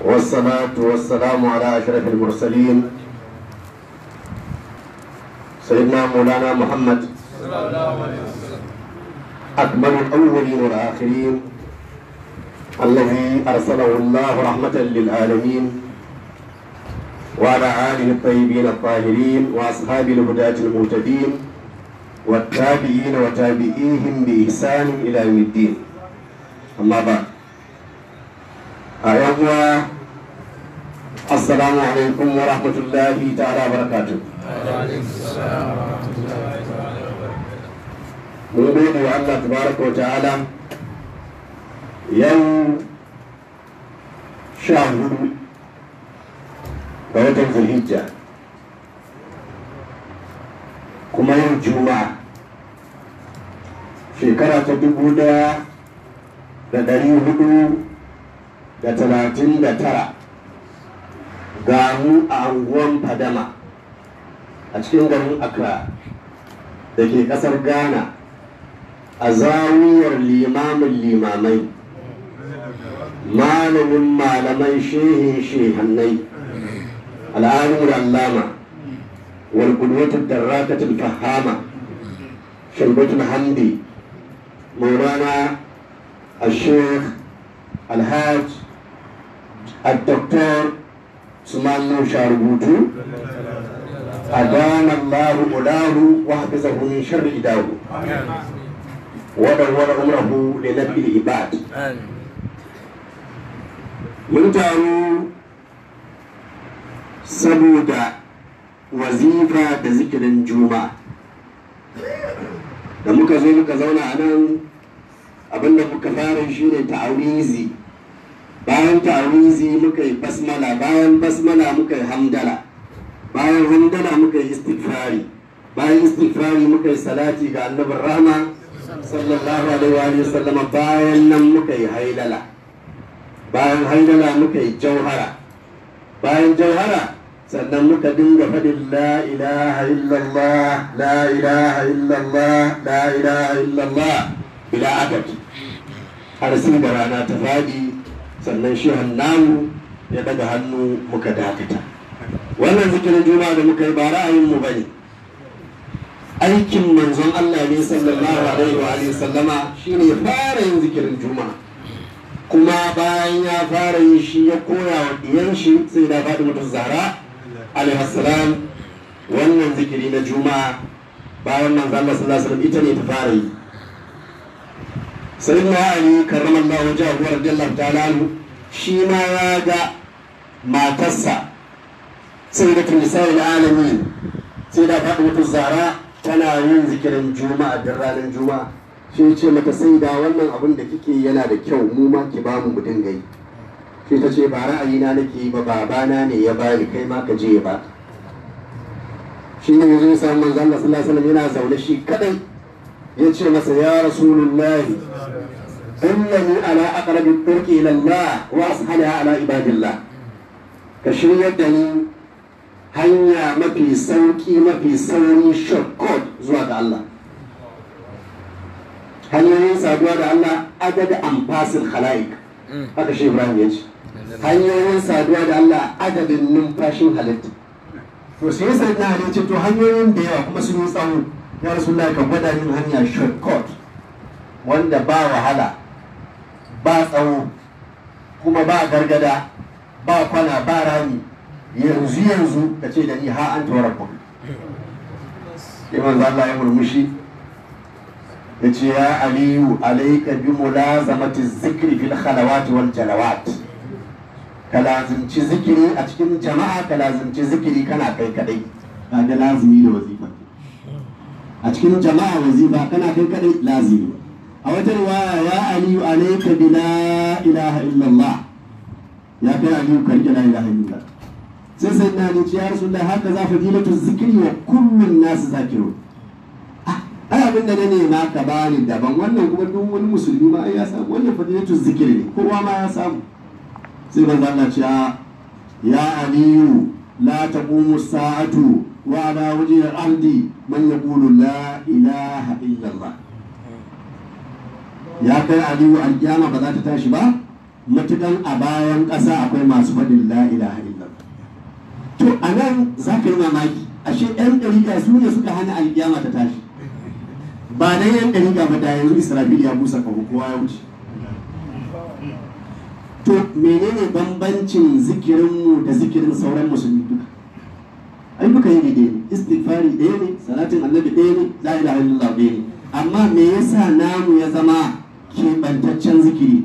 والصلاة والسلام على أشرف المرسلين سيدنا مولانا محمد أكمل الأولين والآخرين الذي أرسله الله رحمة للعالمين وعلى آله الطيبين الطاهرين وأصحاب الهداة المهتدين والتابعين وتابعيهم بإحسان إلى يوم الدين أما بعد أيها السلام عليكم ورحمة الله تعالى وبركاته mun gode wa Allah tabaraka wa ta'ala yau sha hudu ga watan zulhijja kuma yau juma'a shekara ta dubu daya da dari hudu da talatin da tara ga mu a anguwan fadama a cikin garin accra da ke kasar ghana a zawiyar limamin limamai malamin malamai shehin shehannai al'adun allama wal qudwatud darrakatul fahama shalbatul hamdi مولانا الشيخ الحاج الدكتور سمان شاربوتو أدان الله أولاه وحفظه من شر إداه ودور عمره لنبي العباد mun taru saboda wazifa da zikirin juma'a da muka zo muka zauna a nan abinda muka fara shi ne ta'awizi bayan ta'awizi muka yi basmala bayan basmala muka yi hamdala bayan hamdala muka yi istighfari bayan istighfari muka yi salati ga annabin rahma sallallahu alaihi wa sallama bayan nan muka yi hailala bayan hailala muka yi jauhara bayan jauhara sannan muka dinga faɗin la ilaha illallah la ilaha illallah la ilaha illallah bila adad har sai da rana ta faɗi sannan shi namu ya daga hannu muka dakata wannan zikirin juma'a da muka yi ba ra'ayin mu bane aikin manzon Allah ne sallallahu alaihi wa alihi sallama shine ya fara yin zikirin juma'a kuma bayan ya fara yin shi ya koya wa diyan shi sai da faɗi mutu zara alaihi salam wannan zikiri na juma'a bayan manzon Allah sallallahu alaihi wasallam ita ne ta fara yi sai na ali karramallahu wajahu radiyallahu ta'ala anhu shi ma ya ga matarsa sai da tunisai alamin sai da faɗi mutu zara tana yin zikirin juma'a da ranar juma'a shi ce mata sai da wannan abin da kike yana da kyau mu ma ki ba mu mu dinga yi shi ta ce ba ra'ayina nake yi ba babana ne ya bani kai ma ka je ya ba shi ne yanzu ya samu manzo Allah sallallahu alaihi wasallam yana zaune shi kadai ya ce masa ya rasulullahi innani ala aqrabi turki ila Allah wa ashala ala ibadillah ka shiryar da ni hanya mafi sauki mafi sauri shortcut zuwa ga Allah hanyoyin saduwa da Allah adada amfasin khalaik haka shi Ibrahim ya ce hanyoyin saduwa da Allah adadin numfashin halitta to sai ya sanya ne ce to hanyoyin da yawa kuma sun yi tsawo ya rasulullah ka gwada min hanya shortcut wanda ba wahala ba tsawo kuma ba gargada ba kwana ba rami yanzu yanzu ka ce da ni ha an tawar ku sai manzo Allah ya murmushi ya ce ya aliyu alaika bi mulazamati zikri fil khalawati wal jalawat ka lazimci zikiri a cikin jama'a ka lazimci zikiri kana kai kadai ba da lazimi da wazifa a cikin jama'a wazifa kana kai kadai lazimi a wata riwaya ya aliyu alaika bi la ilaha illallah ya kai aliyu ka rike la ilaha illallah sai sai na ni ya rasulullahi haka za fadilatu zikri wa kullun nas zakirun ai abin da na nema ka bani daban wannan kuma duk wani musulmi ma ya samu wannan fadilatu zikiri ne kowa ma ya samu sai manzo Allah ce ya aliyu la taqumu sa'atu wa ala wajhi al-ardi man yaqulu la ilaha illa Allah ya kai aliyu alkiyama ba za ta tashi ba matukan a bayan ƙasa akwai masu faɗin la ilaha illallah to a nan za ka yi mamaki ashe ɗan ɗariƙa su ne suka hana alƙiyama ta tashi ba dan yan ɗariƙa ba da yanzu israfil ya busa kawo kowa ya wuce to menene bambancin zikirinmu da zikirin sauran musulmi duka ai duka yi ɗaya ne istighfari ɗaya ne salatin annabi ɗaya ne la ilaha illallah ɗaya ne amma me yasa namu ya zama keɓantaccen zikiri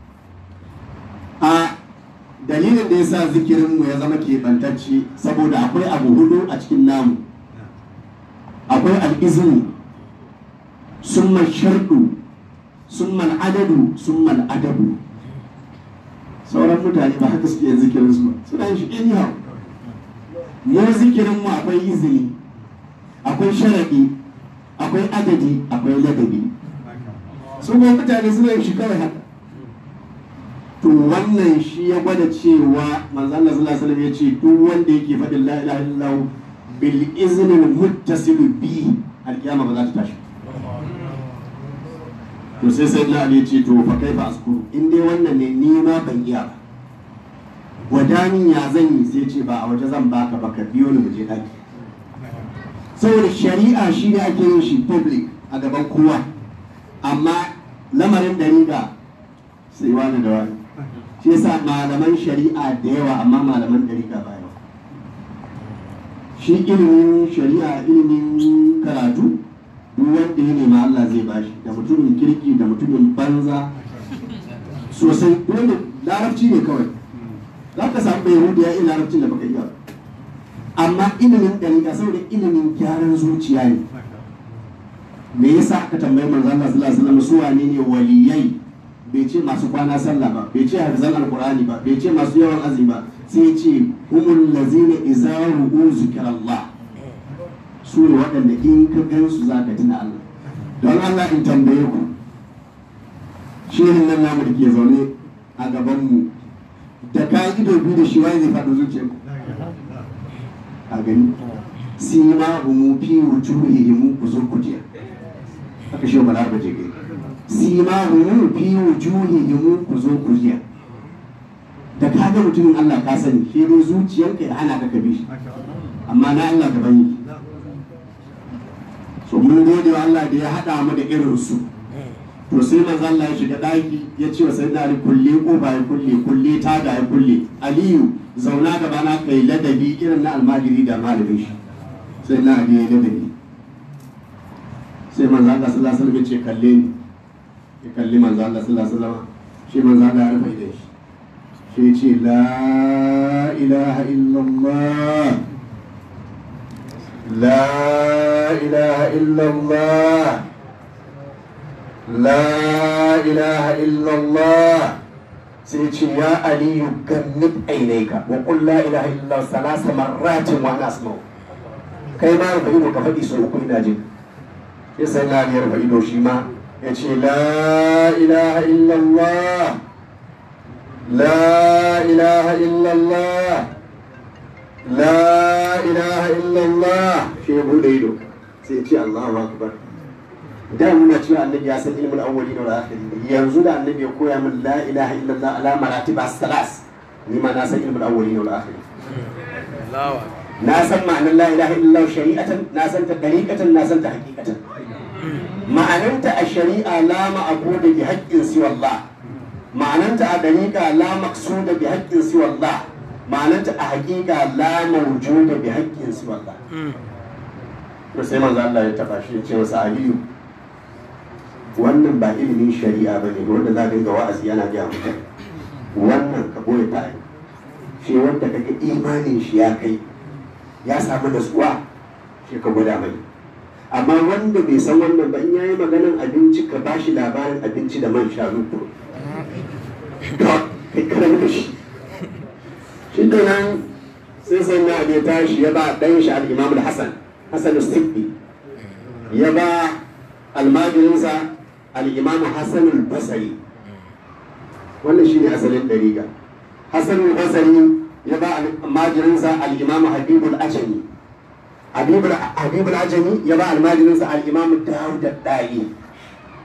a dalilin da yasa zikirinmu ya zama keɓantacce saboda akwai abu hudu a cikin namu akwai al'izini summa sharɗu summa adadu summa adabu sauran mutane ba haka suke yin zikirin su ba suna yin shi anyhow mu zikirin mu akwai izini akwai sharaɗi akwai adadi akwai ladabi su kuma mutane suna yin shi kawai haka to wannan shi ya gwada cewa manzo Allah sallallahu alaihi wasallam ya ce duk wanda yake faɗin la ilaha illallah bil iznil muttasil bi alkiyama ba za ta tashi to sai sai na ya ce to fa kai fa askuru in dai wannan ne ni ma ban iya ba wadanin ya zan yi sai ce ba a waje zan baka ba ka biyo ni mu je daki saboda shari'a shi ne ake yin shi public a gaban kowa amma lamarin dariga sai wani da wani shi yasa malaman shari'a da yawa amma malaman dariga ba yawa shi ilimin shari'a ilimin karatu duk wanda ya nema Allah zai bashi da mutumin kirki da mutumin banza sosai wanda larabci ne kawai za ka samu bai hudu ya yi larabcin da baka iya amma ilimin ɗariƙa saboda ilimin gyaran zuciya ne me yasa aka tambayi manzo Allah sallallahu alaihi wasallam su wane ne waliyai bai ce masu kwana sallah ba bai ce hafizan alqur'ani ba bai ce masu yawan azumi ba sai ya ce humul lazina idza ru'u zikrallah su ne waɗanda in ka gansu za ka tuna Allah don Allah in tambaye ku shirin nan namu da ke zaune a gabanmu da ka ido biyu da shi wani zai faɗo zuciya ku a gani sima humu fi wujuhihim ku zo ku jiya aka shi ba ba je gai sima humu fi wujuhihim ku zo ku jiya da ka ga mutumin Allah ka sani shi dai zuciyarka ya hana ka ka bi shi amma na Allah gaban yi so mun gode wa Allah da ya haɗa mu da irin su to sai manzo Allah ya shiga daki ya ce wa sayyidina Ali kulle kofa ya kulle kulle taga ya kulle Aliyu zauna gaba na kai ladabi irin na almajiri da malamin shi sai na Ali ya ladabi sai manzo Allah sallallahu alaihi wasallam ya ce kalle ni ya kalli manzo Allah sallallahu alaihi wasallam shi manzo Allah ya rufe da shi sai ya ce la ilaha illallah لا إله إلا الله لا إله إلا الله سيتي يا علي جنب عينيك وقل لا إله إلا الله ثلاث مرات وأنا أسمع kai ma rufe ido ka faɗi sau uku ina jin ya sai na ya rufe ido shi ma ya ce la ilaha illallah la ilaha illallah la ilaha illallah shi ya bude ido sai ce Allahu akbar da muna cewa annabi ya san ilmin awwali da akhiri yanzu da annabi ya koya min la ilaha illallah ala maratib as-salas ni ma na san ilmin awwali da akhiri na san ma'anar la ilaha illallah shari'atan na san ta dariqatan na san ta haqiqatan ma'ananta a shari'a la ma'budu bi haqqin siwa Allah ma'ananta a dariqa la maqsuda bi haqqin siwa Allah ma'ananta a haƙiƙa la mawjuda bi haqqin siwa Allah to sai manzo Allah ya taba shi ya ce masa Aliyu wannan ba ilimin shari'a ba ne wanda za ka ga wa'azi yana gaya mutum wannan ka boye ta shi wanda kaga imanin shi ya kai ya samu nasuwa shi ka gwada mai amma wanda bai san wannan ba in yayi maganan abinci ka bashi labarin abinci da man shanu ko kai kada da shi shi kenan sai sai na ya tashi ya ba dan shi al-Imam al-Hasan Hasan al-Sibbi ya ba almajirinsa al-Imam Hasan al-Basri wannan shine asalin dariga Hasan al-Basri ya ba almajirinsa al-Imam Habib al-Ajami Habib al-Ajami ya ba almajirinsa al-Imam Dawud al-Dai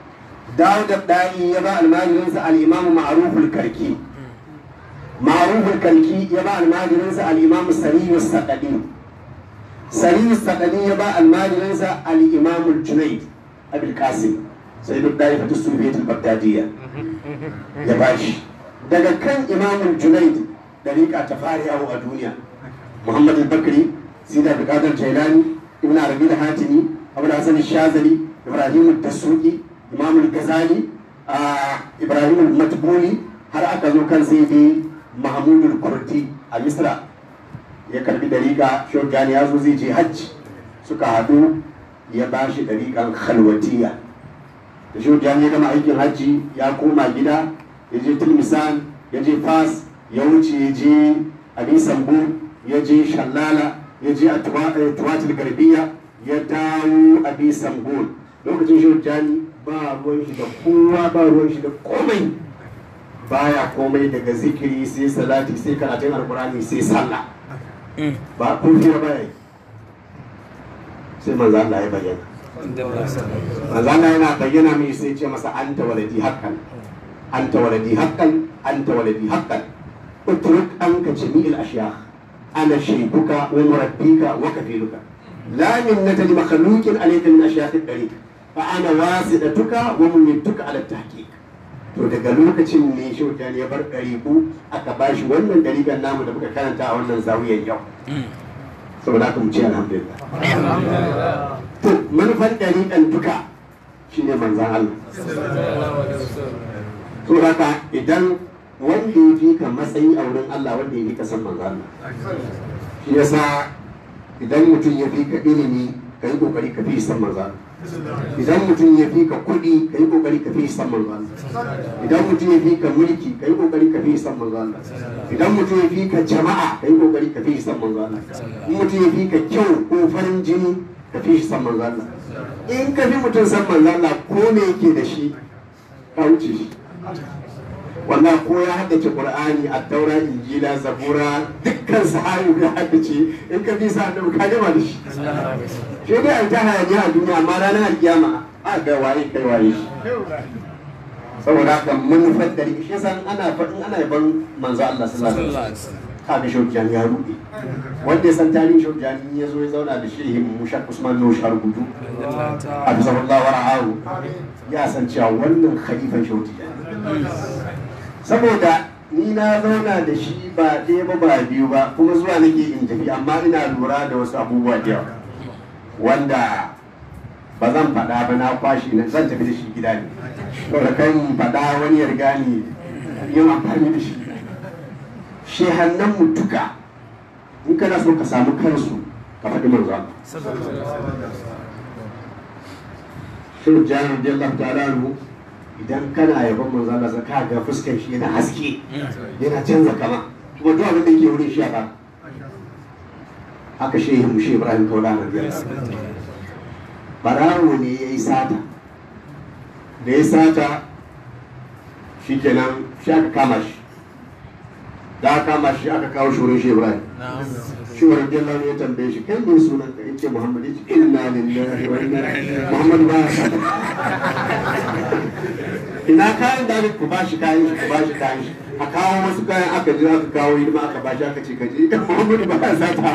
dawud da'i ya ba almajirinsa al-imamu ma'ruful karki ma'ruful karki ya ba almajirinsa al-imamu sariyu saqadi sariyu saqadi ya ba almajirinsa al-imamu junayd abul qasim sai duk da'i fatu sufiyatul bagdadiyya ya bashi daga kan imamu junayd dariƙa ta fara yawo a duniya muhammad al-bakri sida buƙatar jailani ibn arabi da hatimi abu da hasan shazali ibrahim dasuki imam al-ghazali ibrahim al-matbuli har aka zo kan sai dai mahmud al-kurdi a misra ya karbi dariƙa shogani ya zo zai je hajji suka haɗu ya ba shi dariƙan khalwatiya da shogani ya gama aikin hajji ya koma gida ya je tilmisan ya je fas ya wuce ya je abin sambo ya je shallala ya je a tuwatul garbiya ya dawo a bisan gol lokacin shi jani ba ruwan shi da kowa ba ruwan shi da komai baya komai daga zikiri sai salati sai karatun alkurani sai sallah ba kofiya ba yi sai manzo Allah ya bayyana manzo Allah yana bayyana mai sai ce masa anta waladi haqqan anta waladi haqqan anta waladi haqqan utruk anka jami'il ashyakh أنا شيخك ومربيك وكفيلك لا منة لمخلوق عليك من أشياء الطريق فأنا واسطتك وممدك على التحقيق to daga lokacin ne shautan ya bar ɗariku aka ba shi wannan ɗariƙan namu da muka karanta a wannan zawiyar yau saboda haka mu ce alhamdulillah to manufar ɗariƙan duka shine manzan Allah to haka idan wanda ya fi ka matsayi a wurin Allah wanda ya fi ka san manzo Allah shi yasa idan mutum ya fi ka ilimi ka yi kokari ka fi san manzo Allah idan mutum ya fi ka kuɗi ka yi kokari ka fi san manzo Allah idan mutum ya fi ka mulki ka yi kokari ka fi san manzo Allah idan mutum ya fi ka jama'a ka yi kokari ka fi san manzo Allah in mutum ya fi ka kyau ko farin jini ka fi san manzo Allah in ka fi mutum san manzo Allah ko me yake da shi ka wuce shi wannan ko ya haddace qur'ani a taura injila zabura dukkan sahabi ya haddace in ka bi sa annabi ka gama da shi shi dai an ta hayaniya a duniya amma ranar alkiyama a ga waye kai waye shi saboda haka manufar da shi san ana faɗin ana yaban manzo Allah sallallahu alaihi wasallam kaga shaukiyan ya ruɗe wanda ya san tarihin shaukiyan ya zo ya zauna da shehin mushak usman no sharubutu a bisa Allah wa ra'ahu ya san cewa wannan khalifan shaukiyan saboda ni na zauna da shi ba ɗaya ba ba biyu ba kuma zuwa nake in tafi amma ina lura da wasu abubuwa da yawa wanda ba zan faɗa ba na kwashi na zan tafi da shi gida ne saboda kan faɗa wani ya riga ni yin amfani da shi shehannan mu duka in kana so ka samu kansu ka faɗi manzo Shehu Jami'ar Jallar Ta'ala idan kana yaban manzo Allah ka ga fuskar shi yana haske yana canza kama kuma duk abin da yake wurin shi ba haka shehu mu shehu Ibrahim Kaula na biyar barawo ne yayi sata da ya sata shikenan shi aka kama shi da aka kama shi aka kawo shi wurin shehu Ibrahim shi wa radiyallahu ya tambaye shi kai ne sunan ka yace Muhammad yace inna lillahi wa inna ilaihi Muhammad ba ina kayan da ku ba shi kayan shi ku ba shi kayan shi a kawo wasu kayan aka je aka kawo hidima aka ba shi aka ce kaje Muhammadu ba ya sata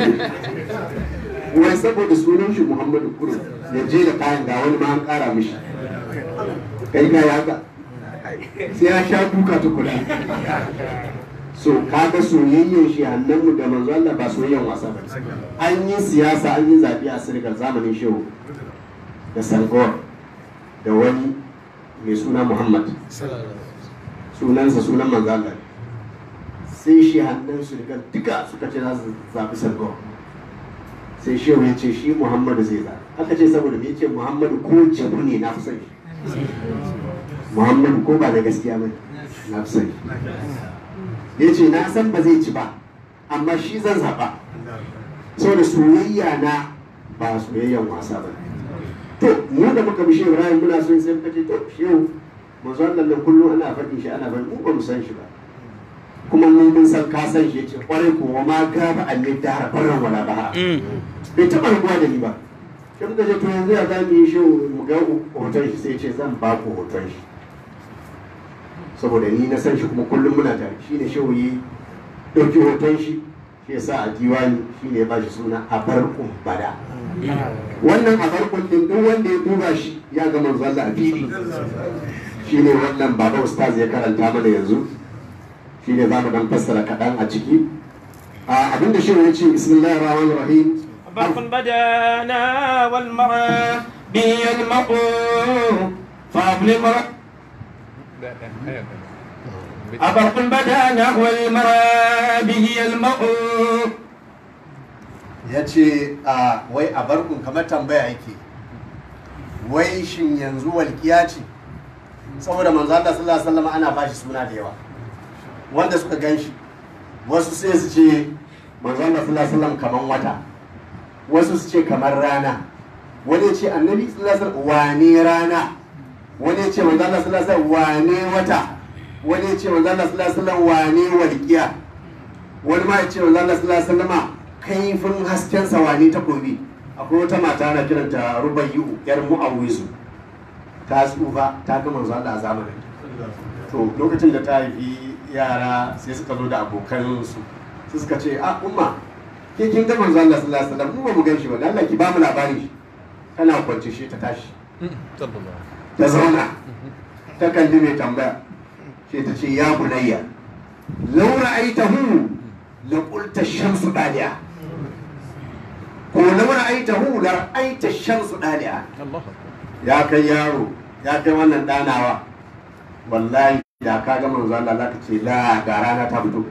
wai saboda sunan shi Muhammadu kurum ya je da kayan ga wani ma an kara mishi kai ka haka sai ya sha duka tukuna so kaga soyayyen shi hannunmu da manzo Allah ba soyayyen wasa ba an yi siyasa an yi zaɓe a sirgar zamanin shehu da sangor da wani mai suna Muhammad sunansa sunan manzo Allah sai shi hannun su daga duka suka ce za su zaɓi sangor sai shehu ya ce shi Muhammadu zai zaɓi aka ce saboda me yace Muhammadu ko jabu ne na fi son shi Muhammadu ko ba da gaskiya ba na fi son shi ya ce na san ba zai ci ba amma shi zan zaɓa saboda soyayya na ba soyayyan wasa ba to mu da muka bi shehu Ibrahim muna son sai muka ce to shehu manzo Allah nan kullum ana faɗin shi ana faɗin mu ba mu san shi ba kuma mu mun san ka san shi yace kwarai ko ma ga ba annabi da har barran wala ba bai taɓa rubuwa da ni ba sai muka ce to yanzu ya za mu yi shi mu ga hoton shi sai ce zan ba ku hoton shi saboda ni na san shi kuma kullum muna tare shi ne shehu yi ɗauki hoton shi shi ya sa a diwani shi ne ya ba shi suna abarkun bada wannan abarkun din duk wanda ya duba shi ya ga manzo Allah a fili shi ne wannan baba ustaz ya karanta mana yanzu shi ne za mu dan fassara kaɗan a ciki a abinda shehu ya ce bismillahir rahmanir rahim برق بدانا والمرى به المرء فاضل مرء أبرق بدانا والمرى به المرء ya ce a wai a barkun kamar tambaya yake wai shin yanzu walƙiya ce saboda manzo Allah sallallahu alaihi wasallam ana bashi suna da yawa wanda suka gan shi wasu sai su ce manzo Allah sallallahu alaihi wasallam kaman wata wasu su ce kamar rana wani ya ce annabi sallallahu alaihi wasallam wane rana wani ya ce manzo Allah sallallahu alaihi wasallam wane wata wani ya ce manzo Allah sallallahu alaihi wasallam wane walƙiya wani ma ya ce manzo Allah sallallahu alaihi wasallam kaifin hasken sawani takobi akwai wata mata ana kiranta rubayyu yar mu'awizu ta tsufa ta ga manzo Allah a zamanin to lokacin da ta haifi yara sai suka zo da abokan su sai suka ce a umma ke kin ga manzo Allah sallallahu alaihi wasallam mu ba mu gan shi ba dan Allah ki ba mu labarin shi tana kwance shi ta tashi ta zauna ta kalli mai tambaya sai ta ce ya bunayya law ra'aytahu la qulta shamsu daliya ko law ra'aytahu la ra'aita shamsu daliya ya kai yaro ya kai wannan danawa wallahi da ka ga manzo Allah zaka ce la ga rana ta fito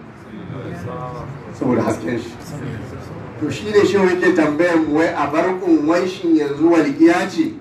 saboda hasken shi to shi ne shi yake tambayan mu wai a barkun wai shin yanzu walƙiya ce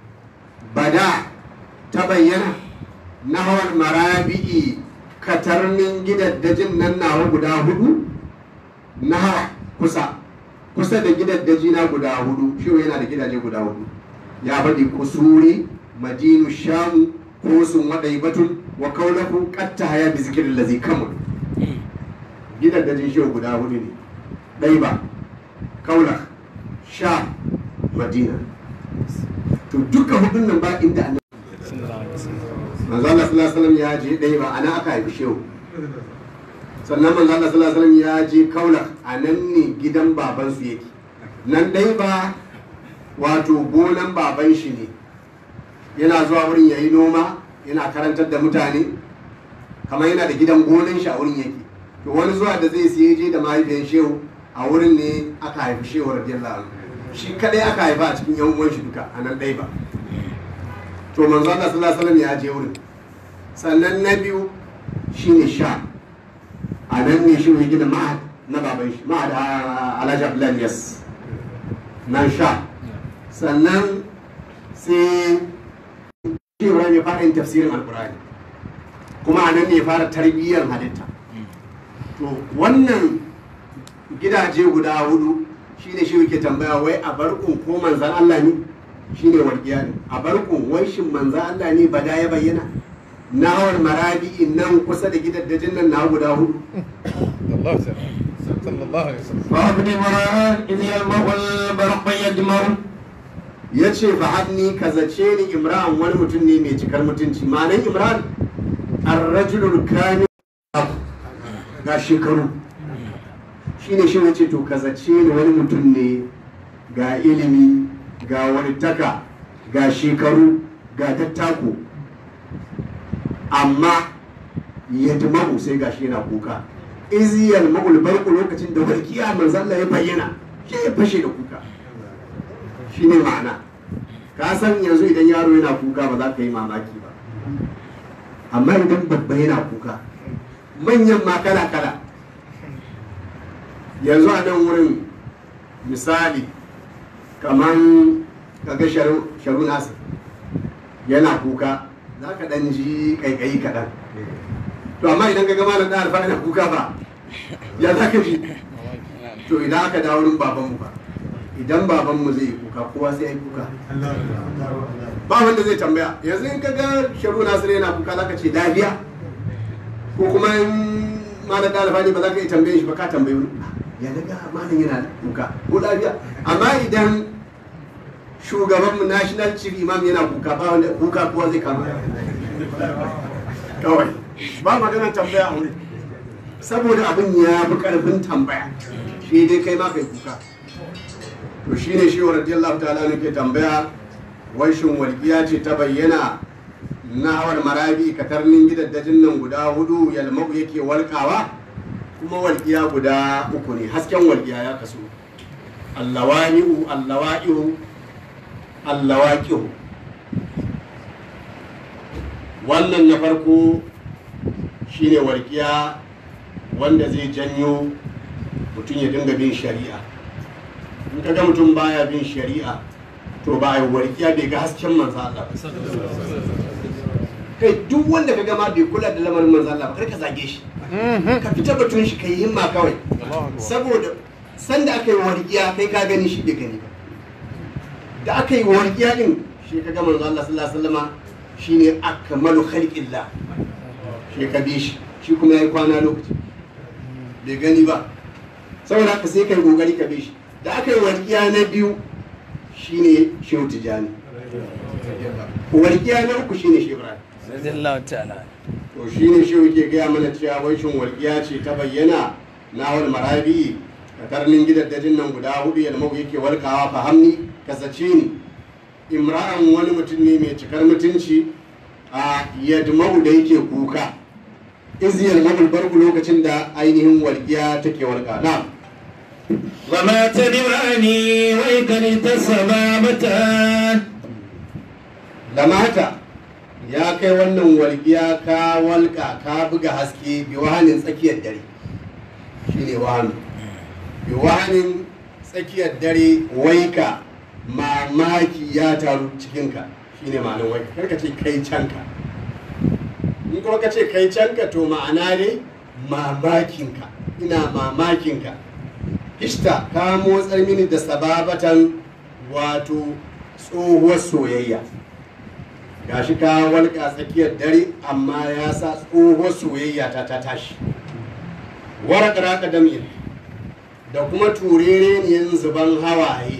bada ta bayyana nahawar marabi'i katarnin gidaddajin nan nawa guda hudu nahawa kusa kusa da gidaddaji na guda hudu shi yana da gidaje guda hudu ya faɗi kusuri madinu shamu kosun batun wa kaulahu qatta haya bi zikrin lazi kamul gidaddajin shi guda hudu ne ɗaiba kaula sha madina to duka hudun nan ba inda annabi manzo Allah sallallahu alaihi wasallam ya je ɗaiba ana aka haifi shehu sannan manzo Allah sallallahu alaihi wasallam ya je kaula a nan ne gidan baban su yake nan ɗaiba wato gonan baban shi ne yana zuwa wurin yayi noma yana karantar da mutane kamar yana da gidan gonan shi a wurin yake to wani zuwa da zai siye je da mahaifiyar shehu a wurin ne aka haifi shehu radiyallahu anhu shi kadai aka haifa a cikin yan uwan shi duka a nan ɗaya ba to manzo Allah sallallahu alaihi wasallam ya je wurin sannan na biyu shine sha a nan ne shi mai gida ma'ad na baban shi ma'ad alhaji abdullahi yas nan sha sannan sai shi Ibrahim ya fara yin tafsirin alkurani kuma a nan ne ya fara tarbiyyar halitta to wannan gidaje guda hudu shine shi yake tambaya wai a barkun ko manzan Allah ne shine walƙiya ne a barkun wai shin manzan Allah ne bada ya bayyana nawar marabi nan kusa da gidaddajin nan na guda hudu فابن مران إذ يلمع البرق يدمر ya ce fa'adni ka zace ni imran wani mutum ne mai cikar mutunci ma'anan imran arrajulul kamil ga shekaru shine shi ce to ka zace ni wani mutum ne ga ilimi ga wani taka ga shekaru ga tattako amma ya dumamu sai gashi yana kuka iziyar ma'ul barku lokacin da walƙiya manzo Allah ya bayyana shi ya fashe da kuka shi ne ma'ana ka san yanzu idan yaro yana kuka ba za ka yi mamaki ba amma idan babba yana kuka manyan ma kala kala yanzu a nan wurin misali kamar kaga sharu nasa yana kuka za ka ɗan ji ƙaiƙayi kaɗan to amma idan ka gama da ɗan alfa yana kuka ba ya za ka ji to idan aka dawo wurin babanmu ba idan babanmu zai yi kuka kowa sai ya yi kuka ba wanda zai tambaya yanzu in ka ga sharu nasiru yana kuka za ka ce lafiya ko kuma in malam da alfani ba za ka yi tambaye shi ba ka tambaye wani ya daga malam yana kuka ko lafiya amma idan shugaban national chief imam yana kuka ba wanda kuka kowa zai kama kawai ba maganar tambaya a wuri saboda abin ya fi karfin tambaya shi dai kai ma kai kuka to shine shi wa radiyallahu ta'ala ne ke tambaya wai shin walƙiya ce ta bayyana na hawar marabi katarnin gidaddajin nan guda hudu yalmau yake walƙawa kuma walƙiya guda uku ne hasken walƙiya ya kasu allawa'i'u allawa'i'u allawaqi'u wannan na farko shine walƙiya wanda zai janyo mutum ya dinga bin shari'a in ka ga mutum baya bin shari'a to ba a yi walƙiya bai ga hasken manzo Allah ba kai duk wanda ka gama bai kula da lamarin manzo Allah ba kar ka zage shi ka fita batun shi kai himma kawai saboda sanda aka yi warkiya kai ka gani shi bai gani ba da aka yi warkiya din shi ka ga manzo Allah sallallahu alaihi wasallama shine akmalu khalqillah shi ka bi shi shi kuma yayi kwana lokaci bai gani ba saboda haka sai kai kokari ka bi shi da aka yi warkiya na biyu shine shehu tijani warkiya na uku shine shehu ibrahim radiyallahu ta'ala to shi ne shi yake gaya mana cewa wai shin walƙiya ce ta bayyana na wani marabi ka karnin gidaddajin nan guda hudu ya mau yake walƙawa fahamni ka zace ni imra'an wani mutum ne mai cikar mutunci a yadmau da yake kuka iziyar mabul barku lokacin da ainihin walƙiya take walƙa na وما تدراني ويكرت السبابة lamata ya kai wannan walƙiya ka walƙa ka buga haske bi wahanin tsakiyar dare shine wahanu bi wahanin tsakiyar dare waika mamaki ya taru cikinka shine ma'anin waika kar ka ce kai canka in kuma ka ce kai canka to ma'ana dai mamakinka ina mamakinka ishta ka motsar mini da sababatan wato tsohuwar soyayya gashi ka walƙa tsakiyar dare amma ya sa tsohuwar soyayya ta ta tashi waraka raka dam'in da kuma turereniyan zuban hawaye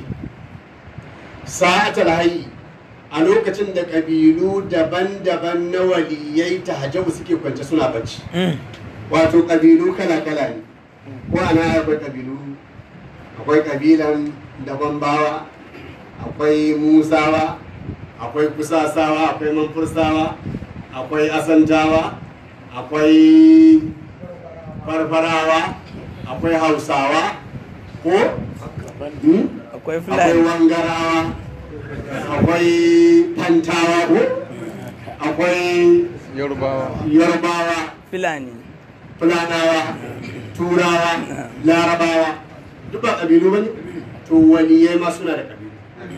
sa'atar hayi a lokacin da ƙabilu daban-daban na waliyai ta hajjabu suke kwance suna bacci wato ƙabilu kala-kala ne ko ana akwai ƙabilu akwai ƙabilan daban bawa akwai musawa akwai kusasawa akwai manfursawa akwai asantawa akwai farfarawa akwai hausawa ko Hmm? akwai akwai fulani wangarawa akwai fantawa ko akwai yarbawa fulani fulanawa turawa larabawa duk ba ƙabilu ba ne to waliyai ma suna da ƙabilu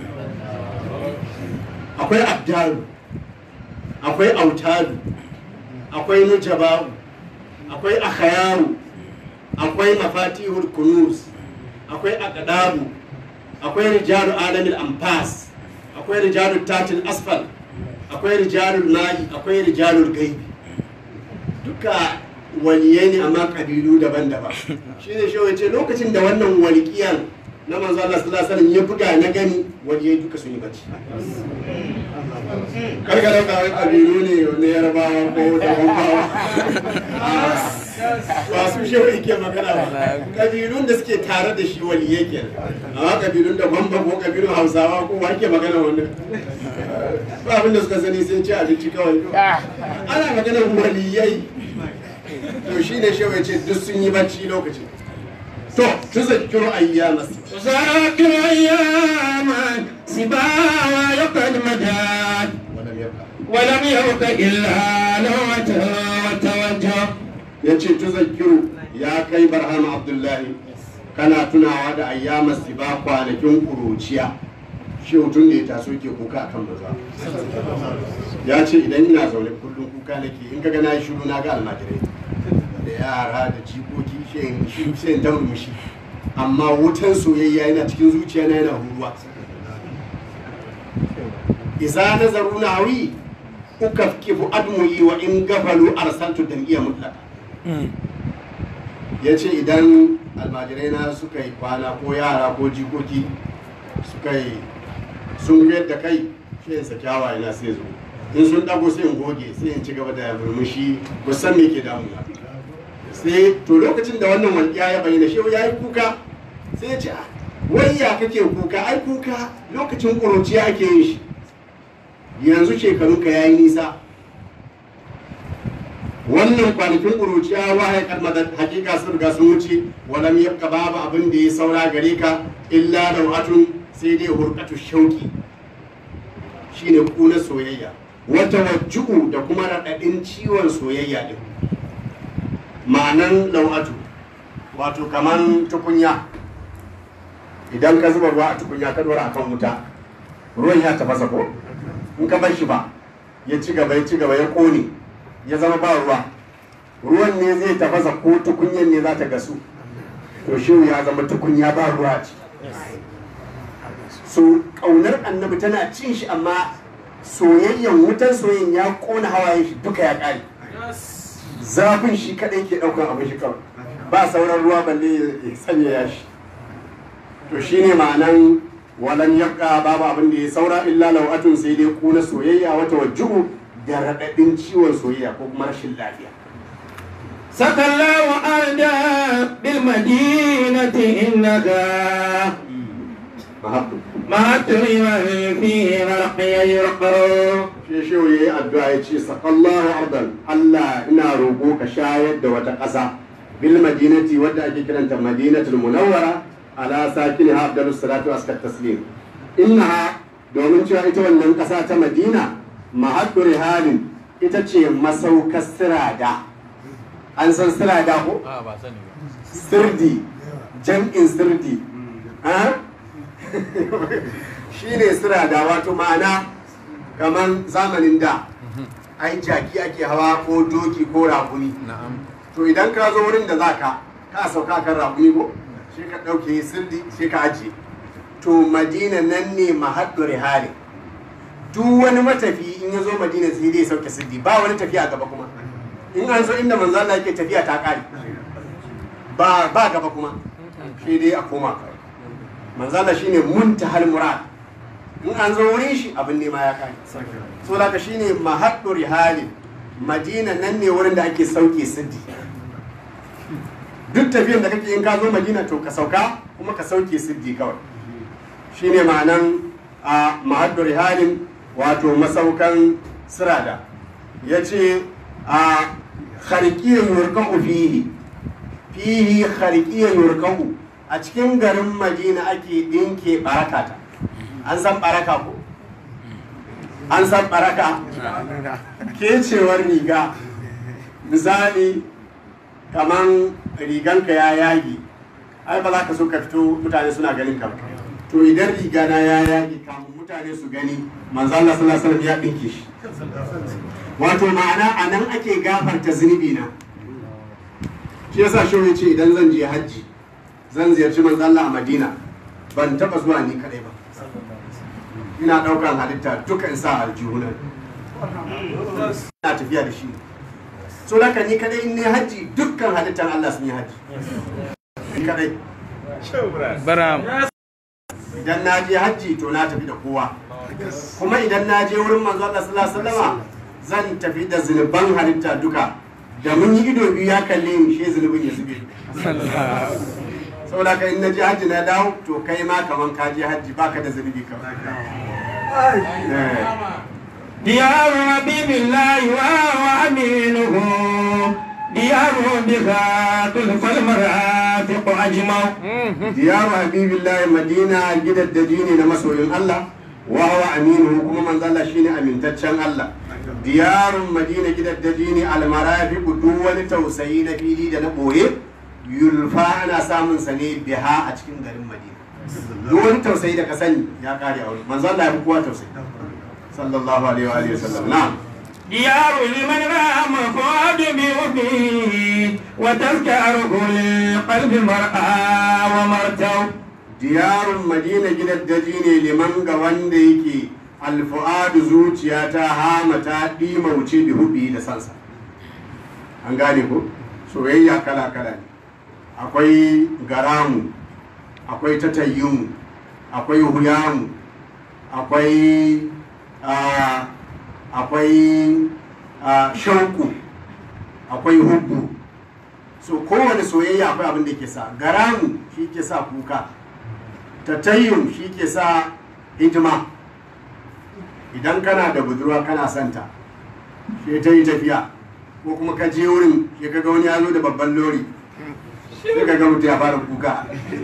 akwai abdalu akwai autalu akwai nujaba'u akwai akhayaru akwai mafatihul kunuz akwai aqdabu akwai rijalu alamil anfas akwai rijalu tatil asfal akwai rijalul ma'i akwai rijalul gaibi duka waliyai ne amma kabilu daban-daban shi ne shi wace lokacin da wannan walƙiyar na manzo Allah sallallahu alaihi wasallam ya buga na gani waliyai duka sun yi bacci karka dauka wai kabilu ne na yarbawa ko da wambawa ba su shi yake magana ba kabilun da suke tare da shi waliyai kenan amma kabilun da wamba ko kabilun hausawa ko wa ke magana wannan ba abin da suka sani sai ci abinci kawai ana maganar waliyai to shi ne shewa ce duk sun yi bacci lokacin to tuzakkiru ayyamas تذاكر أياما سباوى يقد مداد wannan yabba ولم يبق إلا نومة وتوجه ya ce tuzakkiru ya kai barhama abdullahi kana tunawa da ayyamas ba kwanakin kuruciya shi tun da ya taso ke kuka akan maza ya ce idan ina zaune kullum kuka nake in ka ga na yi shiru na ga almajirai da yara da jikoki shi in shiru sai in ta murmushi amma wutan soyayya yana cikin zuciya na yana huruwa iza nazaru nawi ukafkifu admu'i wa in gafalu arsaltu dam'iya mutlaka ya ce idan almajirai na suka yi kwana ko yara ko jikoki suka yi sun yadda kai shi in saki hawaye na sai zo in sun dago sai in goge sai in ci gaba da murmushi ba san me ke damuna sai to lokacin da wannan walƙiya ya bayyana shi ya yi kuka sai ya ce "Ah, wai ya kake kuka ai kuka lokacin ƙuruciya ake yin shi yanzu shekarunka ya yi nisa wannan kwanakin ƙuruciya wahai kalmadar hakika sun riga sun wuce walam yabqa babu abin da ya saura gare ka illa dawatun sai dai hurqatu shauki shine kuna soyayya wata wajju'u da kuma raɗaɗin ciwon soyayya din ma'anan lau'atu wato kaman tukunya idan ka zuba ruwa a tukunya ka dora akan wuta ruwan ya tafasa ko in ka bar shi ba ya ci gaba ya ci gaba ya kone ya zama ba ruwa ruwan ne zai tafasa ko tukunyan ne za ta gasu to shi ya zama tukunya ba ruwa a ciki so ƙaunar annabi tana cin shi amma soyayyen wutan soyayyen ya kona hawayen shi duka ya ƙare zafin shi kaɗai ke ɗaukan abin shi kawai ba sauran ruwa balle ya sanya shi to shine ma'anan walan yabqa babu abin da ya saura illa lawatun sai dai kuna soyayya wata wajjuhu da raɗaɗin ciwon soyayya ko kuma rashin lafiya سقى الله أردا بالمدينة إنك mahabbu ما تريد فيه مرقي يرقر shi shi yayi addu'a ya ce saqallahu ardan Allah ina roƙo ka shayar da wata ƙasa bil madinati wadda ake kiranta madinatul munawwara ala sakiniha afdalus salatu waskat taslim innaha domin cewa ita wannan ƙasa ta madina mahaddu rihalin ita ce masaukar sirada an san sirada ko a ba sani ba sirdi jam'in sirdi ha? shi ne sirada wato ma'ana kamar zamanin da ai jaki ake hawa ko doki ko rakumi na'am to idan ka zo wurin da za ka ka sauka kan rakumi ko sai ka ɗauke sirdi sai ka ajiye to madina nan ne mahaddu rihali duk wani matafi in ya zo madina sai dai sauke sirdi ba wani tafiya gaba kuma in an zo inda manzo Allah yake tafiya ta kare ba ba gaba kuma sai dai a koma kawai manzo Allah shine muntahal murad in an zo wurin shi abin nema ya kare so da ka shine mahaddu rihali madina nan ne wurin da ake sauke sirdi duk tafiyan da kake in ka zo madina to ka sauka kuma ka sauke siddi kawai shine ma'anan a mahaddu rihalin wato masaukan sirada ya ce a harkiyar yurka'u fihi fihi harkiyar yurka'u a cikin garin madina ake ɗinke barakata an san baraka ko an san baraka kecewar riga misali kaman riganka ya yagi ai ba za ka so ka fito mutane suna ganin ka ba. to idan riga na ya yagi kamun mutane su gani manzo Allah sallallahu alaihi wasallam ya dinke shi wato ma'ana a nan ake gafarta zunubi na shi yasa shi ya ce idan zan je hajji zan ziyarci manzo Allah a Madina ban taba zuwa ni kadai ba ina daukan halitta duka in sa aljihunan ina tafiya da shi so haka ni kadai in ne hajji dukkan halittar Allah sun yi hajji ni kadai bara idan na je hajji to na tafi da kowa kuma idan na je wurin manzo Allah sallallahu alaihi wasallama zan tafi da zunuban halitta duka da mun yi ido biyu ya kalle ni shi zunubin ya zube saboda ka in na je hajji na dawo to kai ma kaman ka je hajji baka da zunubi kawai Eh. ديار حبيب الله وهو أمينه ديار بها تلف المرافق أجمع diyaru habibillahi madina gidaddaji ne na masoyin Allah wa huwa aminu kuma manzo Allah shine amintaccen Allah diyarun madina gidaddaji ne almarafiqu duk wani tausayi na fili da na boye yulfa ana samun sa ne biha a cikin garin madina duk wani tausayi da ka sani ya kare a wurin manzo Allah ya fi kowa tausayi sallallahu alaihi wa alihi wasallam na'am ديار لمن رام فؤاد بوفيه وتذكره للقلب مرأى ومرتو diyarun madina gidaddaji ne liman ga wanda yake alfu'adu zuciya ta hama ta ɗima wuce da hubi da sansa an gane ko soyayya kala kala ne akwai garamu akwai tatayyumu akwai huyamu akwai ah, akwai ah, shauku akwai hubbu so kowane soyayya akwai abin da ke sa garamu shi ke sa kuka tatayyum shi ke sa hidima idan kana da budurwa kana santa shi ta yi tafiya ko kuma ka je wurin shi ka ga wani ya zo da babban lori sai ka ga mutum ya fara kuka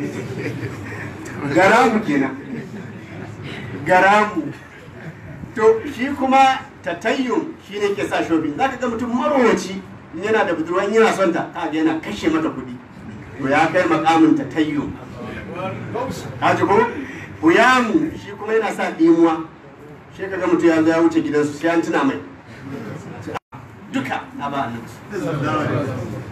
garamu kenan garamu to shi kuma tatayyum shi ne ke sa shopping za ka ga mutum marowaci in yana da budurwa in yana son ta ka ga yana kashe mata kuɗi to ya kai makamin tatayyum ka ji ko huyamu shi kuma yana sa ɗimuwa shi ka ga mutum ya zo ya wuce gidansu sai an tuna mai duka na ba annabi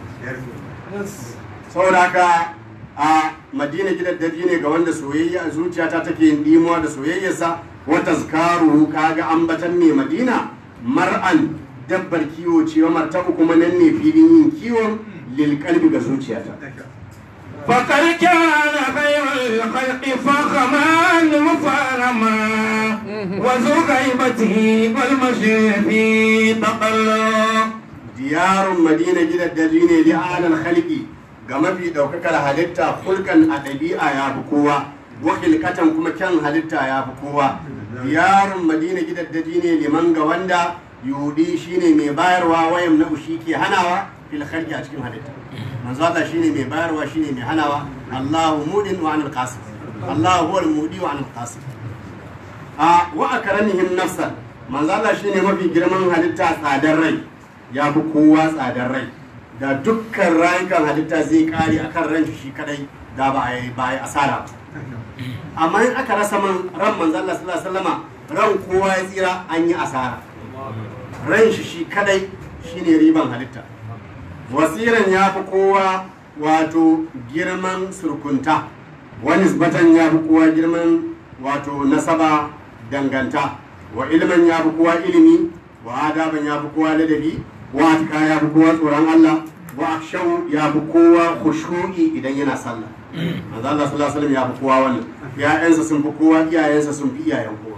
saboda haka a madina gidan daji ne ga wanda soyayya zuciyata take yin dimuwa da soyayyarsa wata zikaru kaga ambatan ne madina mar'an dabbar kiwo ce wa martabu kuma nan ne filin yin kiwon lilkalbi ga zuciyata فقد كان خير الخلق فخما مفرما وذو غيبته والمشي في تقلب diyarun madina gidan daji ne li alal khalqi ga mafi daukakar halitta hulkan a ɗabi'a ya fi kowa wa hilkatan kuma kyan halitta ya fi kowa diyarun madina gidan daji ne liman ga wanda yudi shine mai bayarwa wayan na shi ke hanawa fil khalqi a cikin halitta manzo Allah shine mai bayarwa shine mai hanawa Allahu mudin wa anil qasim Allahu huwal mudi wa anil qasim a wa akramihim nafsan manzo Allah shine mafi girman halitta tsadar rai ya fi kowa tsadar rai da dukkan rayukan halitta zai kare akan ran shi kadai da ba a yi ba a yi asara ba amma in aka rasa man ran manzo Allah sallallahu alaihi wasallama ran kowa ya tsira an yi asara ran shi shi kadai shine riban halitta wasiran ya fi kowa wato girman surkunta wani nisbatan ya fi kowa girman wato nasaba danganta wa ilman ya fi kowa ilimi wa adaban ya fi kowa ladabi wa atika ya fi kowa tsoron Allah wa akshau ya fi kowa khushu'i idan yana sallah manzo Allah sallallahu alaihi wasallam ya fi kowa wannan ya'yansa sun fi kowa iyayensa sun fi iyayen kowa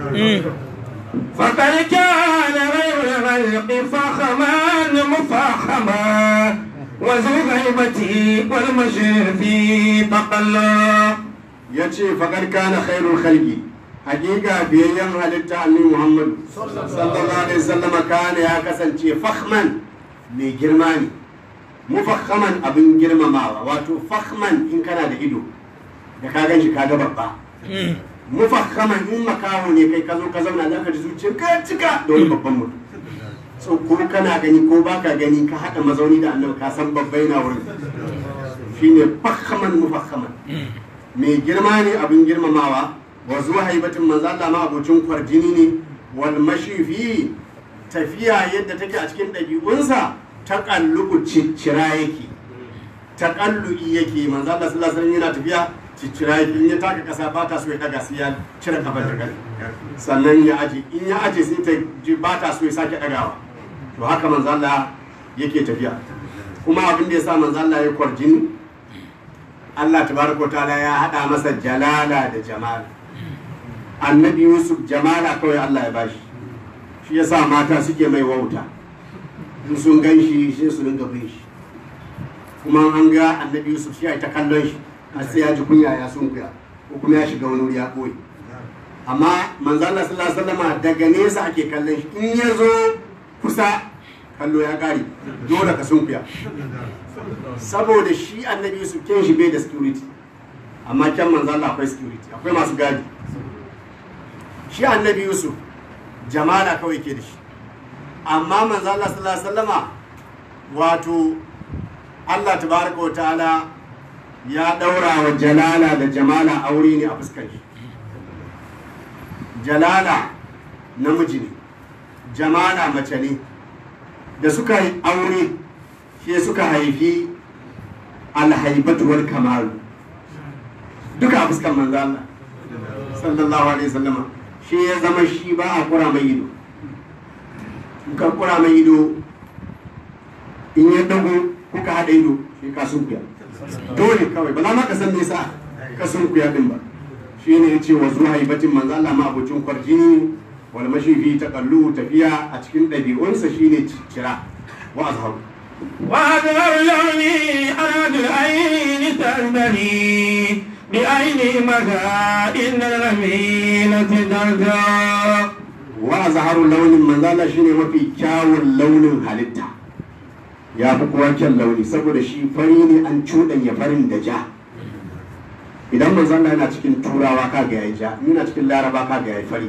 فقد كان غير الخلق فخما مفخما وذو غيبته والمشي في تقلب ya ce faƙar kana khairul khalqi hakika biyayyen halitta annabi Muhammad sallallahu alaihi wasallam kana ya kasance fakhman mai girma ne mufakhaman abin girmamawa wato fakhman in kana da ido da ka gan shi ka ga babba mufakhaman in makaho ne kai ka zo ka zauna za ka ji zuciyar ka cika da wani babban mutum so ko kana gani ko baka gani ka haɗa mazauni da annabi ka san babbai na wurin shine fakhaman mufakhaman mai girma ne abin girmamawa wa zuwa haibatin manzo Allah ma abocin kwarjini ne wal mashifi tafiya yadda take a cikin ɗabi'unsa ta kalluku ciccira yake ta kallu'i yake manzo Allah sallallahu alaihi wasallam yana tafiya ciccira yake in ya taka kasa ba ta so ya daga sai ya cire kafar da kai sannan ya aje in ya aje sai ta ji ba ta so ya sake dagawa to haka manzo Allah yake tafiya kuma abin da ya sa manzo Allah ya kwarjini Allah tabaraka wa ta'ala ya hada masa jalala da jamala annabi Yusuf jamala kawai Allah ya bashi shi yasa mata suke mai wauta in sun gan shi sai su dinga bin shi kuma an ga annabi Yusuf shi ya ta kallon shi har sai ya ji kunya ya sunkuya ko kuma ya shiga wani wuri ya koyi amma manzo Allah sallallahu alaihi wasallam daga nesa ake kallon shi in ya zo kusa kallo ya kare dole ka sunkuya saboda shi annabi Yusuf ken shi bai da security amma kyan manzo Allah akwai security akwai masu gadi shi annabi Yusuf jamala kawai ke da shi amma manzo Allah sallallahu alaihi wasallama wato Allah tabaraka wa ta'ala ya daura wa jalala da jamala aure ne a fuskar shi jalala namiji ne jamala mace ne da suka yi aure shi suka haifi alhaibatu wal kamalu duka a fuskar manzo Allah sallallahu alaihi wasallama shi ya zama shi ba a kura mai ido ka kura mai ido in ya dago kuka haɗa ido shi ka sunkuya dole kawai ba za ma ka san me yasa ka sunkuya din ba shine yace wa zuhaibatin manzo Allah ma abucin kwarjini wal mashi fi taqallu tafiya a cikin ɗabi'unsa shine cira wa azharu وأظهر لوني أراد العين تنبني بعين مدى إن الغمينة درجا wa zaharu launin manzala shine mafi kyawun launin halitta ya fi kuwa kyan launi saboda shi fari ne an cuɗanya farin da ja idan manzala yana cikin turawa ka ga yayi ja yana cikin laraba ka ga yayi fari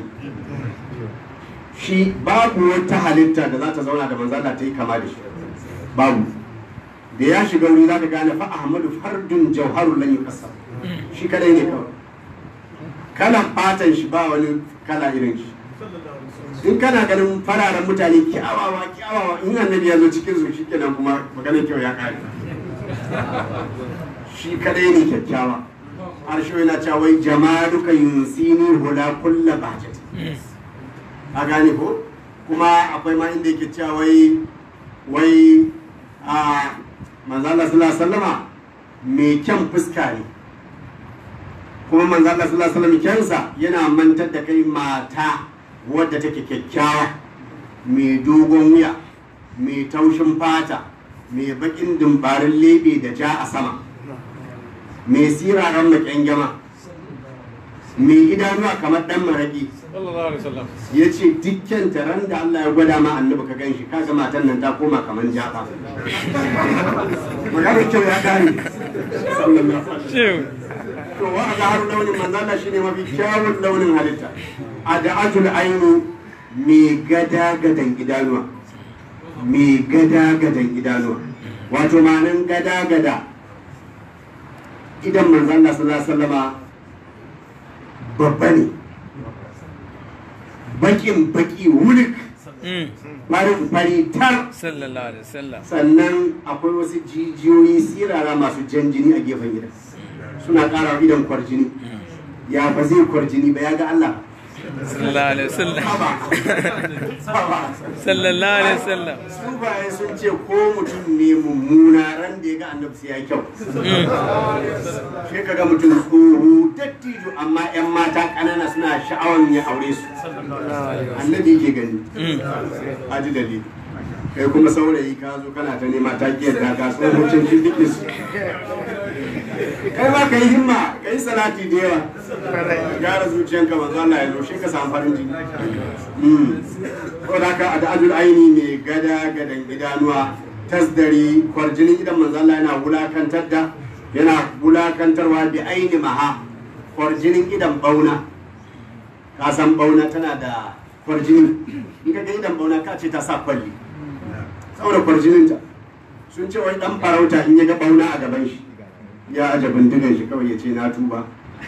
shi babu wata halitta da za ta zauna da manzala ta yi kama da shi babu da ya shiga wuri za ka gane fa ahmadu fardun jauharun lan yuqassam shi kadai ne kawai kalan fatan shi ba wani kala irin shi in kana ganin fararen mutane kyawawa kyawawa in annabi ya zo cikin su shikenan kuma maganar kyau ya kare shi kadai ne kyakkyawa har shi yana cewa wai jamaluka yunsini hula kulla bahjat a gane ko kuma akwai ma inda yake cewa wai wai a manzo Allah sallallahu alaihi wasallama mai kyan fuska ne kuma manzo Allah sallallahu alaihi wasallam kyansa yana mantar da kai mata wadda take kyakkyawa mai dogon wuya mai taushin fata mai bakin dumbarin lebe da ja a sama mai siraran makyangama mai idanuwa kamar dan maraki sallallahu alaihi wasallam ya ce dukkan taron da Allah ya gwada ma annabi ka gan shi kaga matan nan ta koma kamar jaka maganar kyau ya kare sallallahu alaihi wasallam shehu to wa azharu launin manzala shine mafi kyawun launin halitta ad'atul ainu mai gada gadan idanuwa mai gada gadan idanuwa wato ma'anin gada gada idan manzala sallallahu alaihi wasallama babba ne bakin baki wulik Mm. farin fari tar sallallahu alaihi wasallam sannan akwai wasu jijiyoyi sirara masu jan jini a gefen gidan suna ƙara wa idan kwarjini ya ba zai kwarjini ba ya ga Allah sallallahu alaihi wasallam Haba. Haba. sallallahu alaihi wasallam su baye sun ce ko mutum ne mummuna ran da ya ga annabi sai ya kyau sai kaga mutum tsoro dattijo amma yan mata ƙanana suna sha'awan ya aure su annabi ke gani a ji dalili kai kuma saurayi ka zo kana ta nema ta kiyar da ga tsohon mutum shi duk su kai ma ka yi himma ka yi salati da yawa gyara zuciyanka manzo Allah ya zo shi ka samu farin ciki ko da ka da ajul aini mai gada gadan idanuwa tasdari kwarjinin idan manzo Allah yana wulakantar da yana wulakantarwa bi aini maha kwarjinin idan bauna ka san bauna tana da kwarjini in ka ga idan bauna ka ce ta sa kwalli saboda kwarjininta sun ce wai dan farauta in ya ga bauna a gaban shi ya aje bindigan shi kawai ya ce na tuba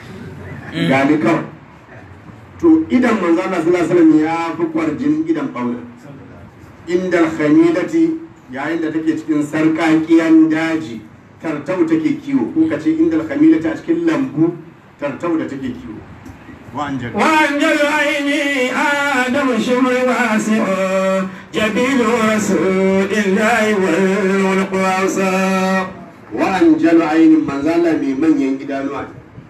gani kawai to idan manzo Allah sallallahu alaihi wasallam ya fi kwarjinin idan bauna indal khamilati yayin da take cikin sarkakiyan daji tartau take kiwo ko kace indal khamilati a cikin lambu tartau da take kiwo wa anjal وأنجل عيني آدم شمر واسع جبين رسول الله والملك واسع wa anjalu ainin manzala mai manyan idanuwa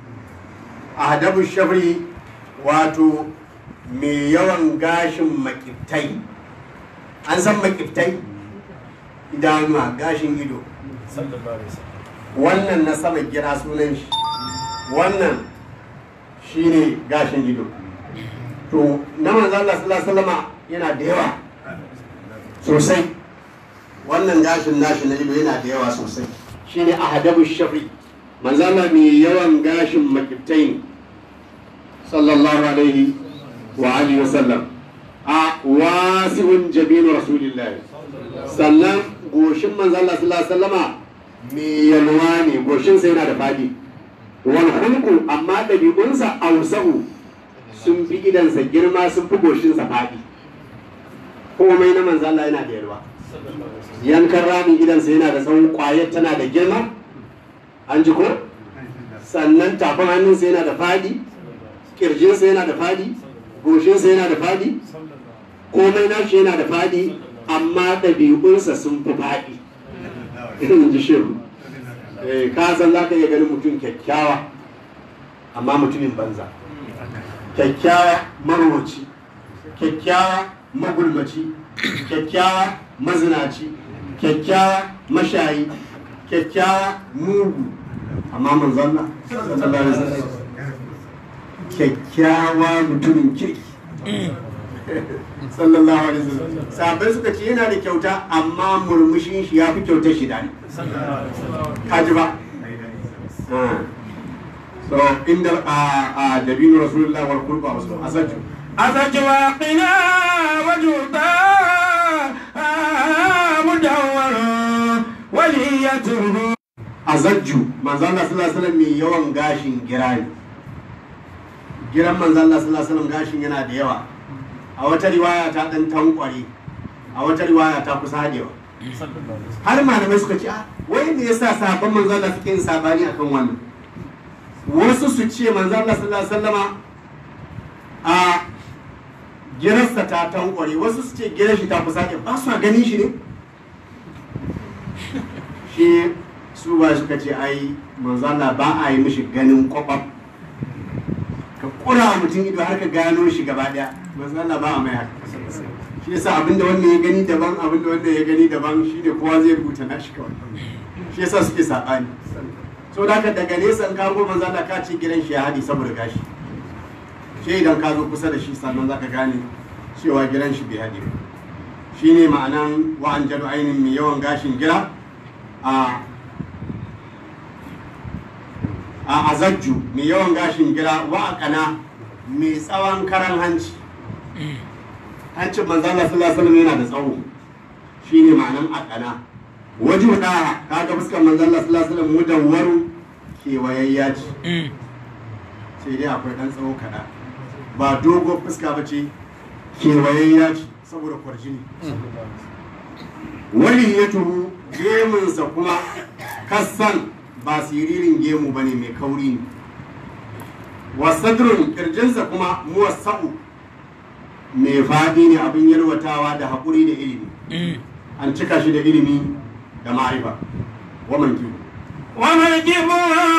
ahdabu shafri wato mai yawan gashin makiftai an san makiftai idanuwa gashin ido wannan na sama gira sunan shi wannan shine gashin ido to na manzala sallallahu alaihi wasallama yana da yawa sosai wannan gashin nashi na ido yana da yawa sosai shine ahadabu shafi manzala mai yawan gashin makiftai ne sallallahu alaihi wa alihi wasallam a wasi'un jabinu rasulillahi sannan goshin manzala sallallahu alaihi wasallama mai yalwa ne goshinsa yana da fadi wal hulku amma ɗabi'unsa ausa'u sun fi idansa girma sun fi goshinsa fadi komai na manzala yana da yalwa yankan ramin gidansa yana da tsawon kwayar tana da girma an ji ko sannan tafin hannunsa yana da fadi kirjinsa yana da fadi goshinsa yana da fadi komai nashi yana da fadi amma ɗabi'unsa sun fi fadi in ji shehu Eh, ka san za ka iya ganin mutum kyakkyawa amma mutumin banza kyakkyawa marwaci kyakkyawa magulmaci kyakkyawa mazinaci kyakkyawa mashayi kyakkyawa mugu amma manzon Allah sallallahu alaihi wasallam kyakkyawa mutumin kirki sallallahu alaihi wasallam sahabbai suka ce yana da kyauta amma murmushin shi ya fi kyautar shi dani kaji ba Ah. so inda a a dabinu rasulullah wal qurba wasu asaju أتت واقنا وجودا مدور وليته azajju manzon Allah sallallahu alaihi wasallam mai yawan gashin gira ne giran manzon Allah sallallahu alaihi wasallam gashin yana da yawa a wata riwaya ta dan tankware a wata riwaya ta kusa hadewa har malamai suka ce ah wai me yasa sahabban manzon Allah suke yin sabani akan wannan wasu su ce manzon Allah sallallahu alaihi wasallama a girarsa ta tankware wasu su ce girar shi ta kusa hadewa ba su ganin shi ne shi su ba suka ce ai manzana ba a yi mishi ganin kwakwaf ka kura wa mutum ido har ka gano shi gaba daya manzana ba a mai haka shi yasa abinda wannan ya gani daban abinda wannan ya gani daban shi ne kowa zai rubuta na shi kawai shi yasa suke saɓani so da haka daga nesa in kago manzana ka ce gidan shi ya haɗi saboda gashi shi idan ka zo kusa da shi sannan za ka gane cewa gidan shi bai haɗi ba shi ne ma'anan wa'an jaru ainihin mai yawan gashin gira a a azajju mai yawan gashin gira wa'akana mai tsawon karan hanci hancin manzana sallallahu alaihi yana da tsawo shine ma'anan akana wajen da kaga fuskar manzana sallallahu alaihi mudawwaru kewayayya ce sai dai akwai dan tsawo kaɗan ba dogon fuska ba ce kewayayya ce saboda kwarjini wani ya tuhu gemunsa kuma kassan ba siririn gemu ba ne mai kauri ne wasadrun kirjinsa kuma muwassa'u mai faɗi ne abin yalwatawa da haƙuri da ilimi an cika shi da ilimi da ma'arifa waman kiwo ومركب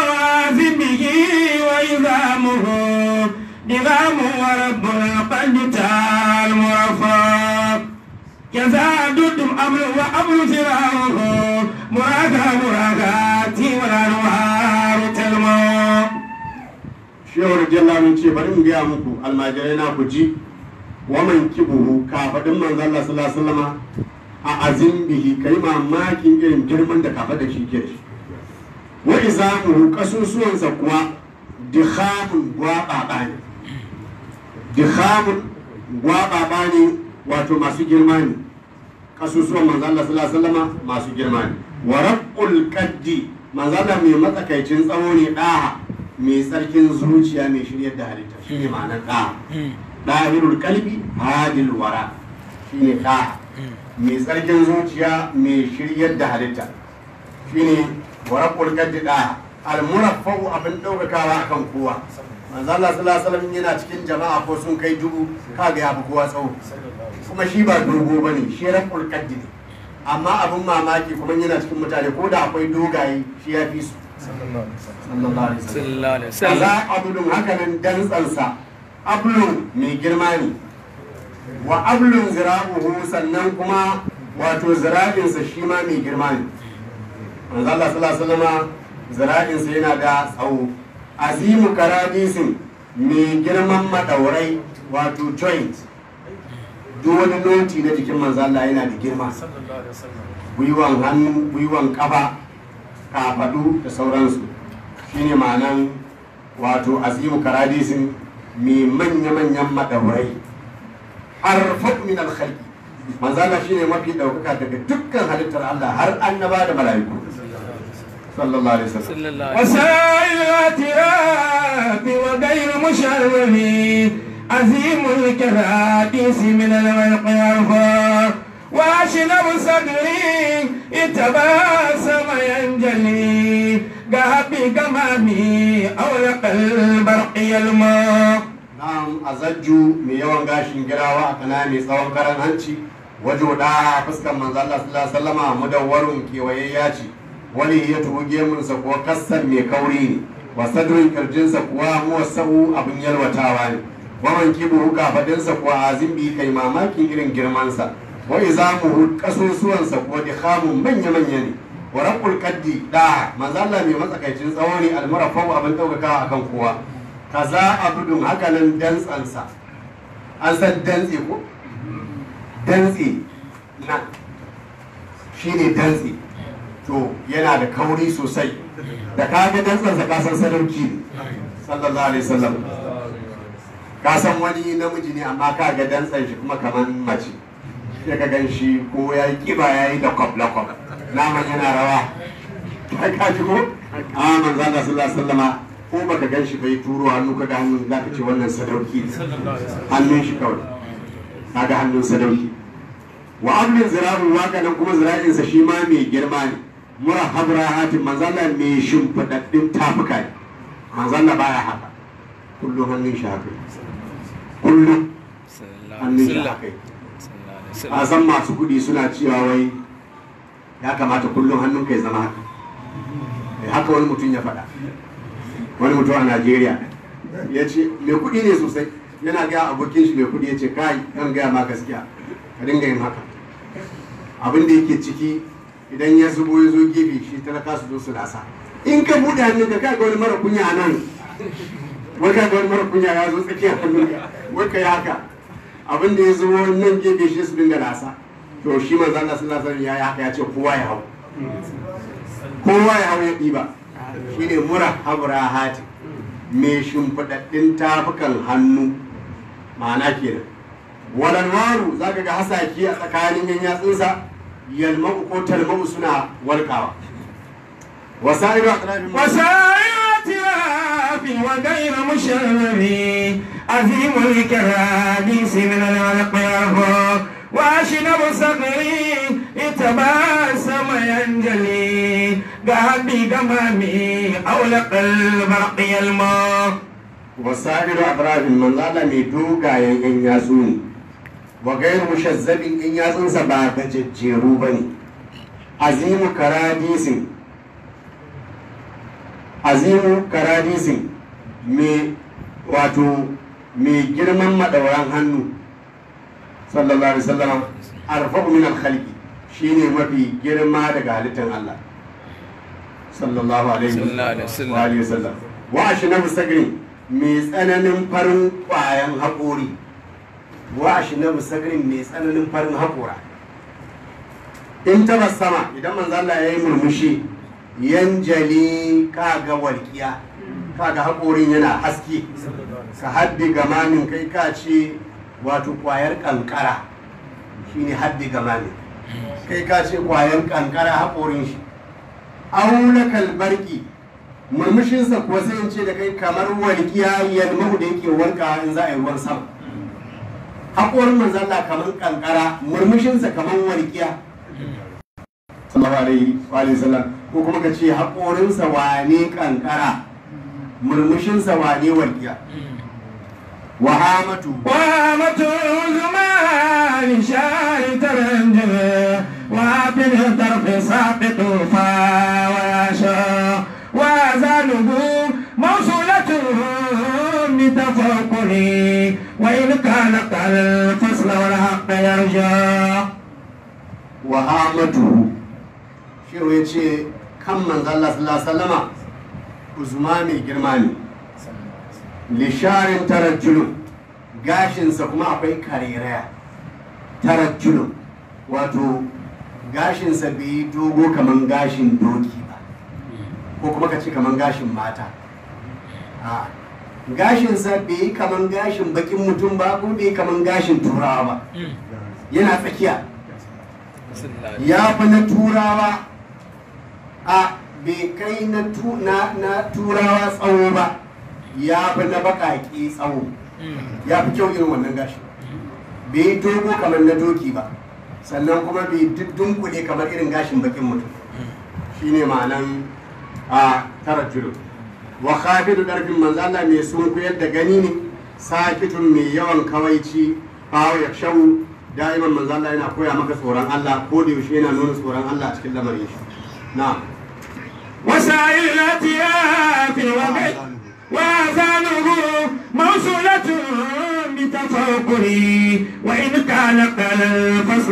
به وإذامه نظام ورب القلب تعال مرفق كذا ضد أمر وأمر فراغه مراغا مراغاتي والأنوار تلمو shewar jalla mun ce bari in gaya muku almajirai na ku ji waman kibuhu kafadin manzo Allah sallallahu alaihi wasallama a azin bihi kai mamakin irin girman da kafa da shi ke da shi wa izamuhu kasusuwansa kuwa dikhamun gwaɓaɓa ne dikhamun gwaɓaɓa ne wato masu girma ne kasusuwan manzo Allah sallallahu alaihi wasallama masu girma ne wa rabbul qaddi manzo Allah mai matsakaicin tsawo ne daha mai tsarkin zuciya mai shiryar da halitta shine ma'anar daha dahirul qalbi hadil wara shine daha mai tsarkin zuciya mai shiryar da halitta shine wa rabbul qaddi daha al muraffa'u abin daukakawa akan kowa manzo Allah sallallahu alaihi wasallam yana cikin jama'a ko sun kai dubu kaga ya fi kowa tsawo kuma shi ba dogo ba ne shi rabbul qaddi ne amma abin mamaki kuma yana cikin mutane ko da akwai dogaye shi ya fi su sallallahu alaihi wasallam sallallahu alaihi kaza wasallam abulun hakanan dantsansa ablun mai girma ne wa ablun zira'uhu sannan kuma wato zira'insa shi ma mai girma ne manzo Allah sallallahu alaihi wasallam zira'insa yana da tsawo azimu karadisin mai girman madaurai wato joint duk wani noti na jikin manzo Allah yana da girma gwiwan hannu gwiwan kafa kafadu da sauransu shine ma'anan wato azimu karadisin mai manya-manyan madaurai arfaq min alkhalqi manzo Allah shine mafi daukaka daga dukkan halittar Allah har annaba da mala'iku sallallahu alaihi wasallam sallallahu alaihi وسائل الاعتراف وغير مشرف عظيم الكراديس من الورق يرفع واشنب صدري اتباسم ينجلي قهب قمامي اولق البرق يلمع Na'am azajju mai yawan gashin girawa a kana mai tsawon karan hanci wajo da fuskar manzo Allah sallallahu alaihi wasallama mudawwarun kewayayya ce wani ya tuhu gemunsa ko kassan mai kauri ne wa sadrin kirjinsa kuwa muwassau abin yalwatawa ne wa mankibuhu kafadinsa kuwa azim bi kai mamakin irin girmansa wa izamuhu kasusuwansa kuwa dikhamun manya manya ne wa rabbul qaddi da manzo Allah mai matsakaicin tsawo ne almurafau abin daukakawa akan kowa kaza abudun hakanan dantsansa an san dantse ko dantse nan shine dantse to yana da kauri sosai da kaga dantsansa ka san sadauki ne sallallahu alaihi wasallam ka san wani namiji ne amma ka ga dantsan shi kuma kamar mace sai ka gan shi ko ya yi kiba ya yi da kwabla kwabla naman yana rawa kai ka ji ko a manzo Allah sallallahu alaihi wasallama ko baka gan shi bai turo hannu kaga hannun za ka ce wannan sadauki ne hannun shi kawai kaga hannun sadauki wa amrin zira'un waka nan kuma zira'insa shi ma mai girma ne murahab rahatin manzala mai shimfiɗaɗɗin tafuka ne manzala baya haka kullum hannun shi haka kullum hannun shi haka a san masu kuɗi suna cewa wai ya kamata kullum hannun kai zama haka Eh, haka wani mutum ya faɗa wani mutum a najeriya ya ce mai kuɗi ne sosai yana gaya abokin shi mai kuɗi ya ce kai kan gaya ma gaskiya ka dinga yin haka abin da yake ciki idan ya zubo ya zo gefe shi talaka su zo su lasa in ka buɗe hannun ka kai ga wani mara kunya a nan wai kai ga wani mara kunya ya zo tsakiyar hannun ka wai ka yi haka abin da ya zubo nan gefe shi su dinga lasa to shi manzo Allah sallallahu alaihi wasallam ya yi haka ya ce kowa ya hau kowa ya hau ya ɗiba shine mura habra hati mai shimfiɗaɗɗin tafukan hannu ma'ana kenan walanwaru za ka ga hasaki a tsakanin yan yatsunsa yalma'u ko talma'u suna walƙawa wasa'iru aqrabin وسائر اعتراف وغير مشرف عظيم الكراديس من العلق يرفع واشنب صغري اتباسم ينجلي قهبي قمامي اولق البرق يلمع wasa'iru aqrabin manzala mai dogayen yan yatsu ne wa gairu mushazzabin yan yatsunsa ba gajejjeru ba ne azimu karadisin azimu karadisin mai wato mai girman madauran hannu sallallahu alaihi wasallam arfa'u min al-khalqi shine mafi girma daga halittar Allah sallallahu alaihi Sallallahu alaihi wasallam. wa alihi wasallam wa ashnabu sagrin mai tsananin farin kwayan haƙori wa ashnabu sagrin mai tsananin farin haƙora in taba sama idan manzo Allah ya yi murmushi yanjali kaga walƙiya kaga haƙorin yana haske ka haddi gamamin kai ka ce wato ƙwayar ƙanƙara shine haddi gamamin kai ka ce ƙwayar ƙanƙara haƙorin shi auna kalbarki murmushinsa kuwa sai in ce da kai kamar walƙiya yalmahu da yake wanka in za a yi ruwan sama haƙorin manzalla kamar ƙanƙara murmushinsa kamar walƙiya sallallahu alaihi wa alihi sallam ko kuma ka ce haƙorinsa wane ƙanƙara murmushinsa wane walƙiya wahamatu وامة الزمان شاي ترنجل وفي الطرف ساقط فاواشا وزانه موصولة بتفوقه وإن كانت الفصل والحق يرجى wahamatu shehu ya ce kan manzalla sallallahu alaihi wasallama uzuma mai girma ne lisharin tarajjulun gashinsa kuma akwai kariraya tarajjulun wato gashinsa bai yi dogo kaman gashin doki ba ko kuma ka ce kaman gashin mata a gashinsa bai yi kaman gashin bakin mutum ba ko bai yi kaman gashin turawa ba yana tsakiya ya fi na turawa a bai kai na tu- na- na turawa tsawo ba ya fi na baƙaƙe tsawo ya fi kyau irin wannan gashi bai yi dogo kamar na doki ba sannan kuma bai dunkule kamar irin gashin bakin mutum shine ma'anan a tara julu wa khafidu darfin manzo Allah mai sunkuyar da gani ne sakitun mai yawan kawaici fawo ya shawu da'iman manzo Allah yana koya maka tsoron Allah ko da yaushe yana nuna tsoron Allah a cikin lamarin shi na'am وسائل الأتياف وغير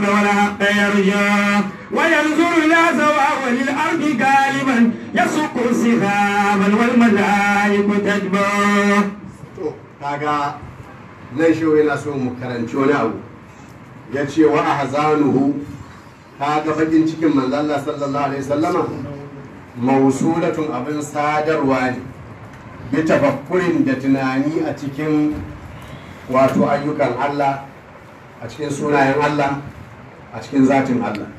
والحق يرجى وينظر إلى سواء الأرض غالبا يسوق سحابا والملائكة تتبعه to kaga nan shi yana so mu karanci wani abu ya ce wa ahzanuhu kaga bakin cikin manzo Allah sallallahu alaihi wasallama mausulatun abin sadarwa ne bi tafakkurin da tunani a cikin wato ayyukan Allah a cikin sunayen Allah a cikin zatin Allah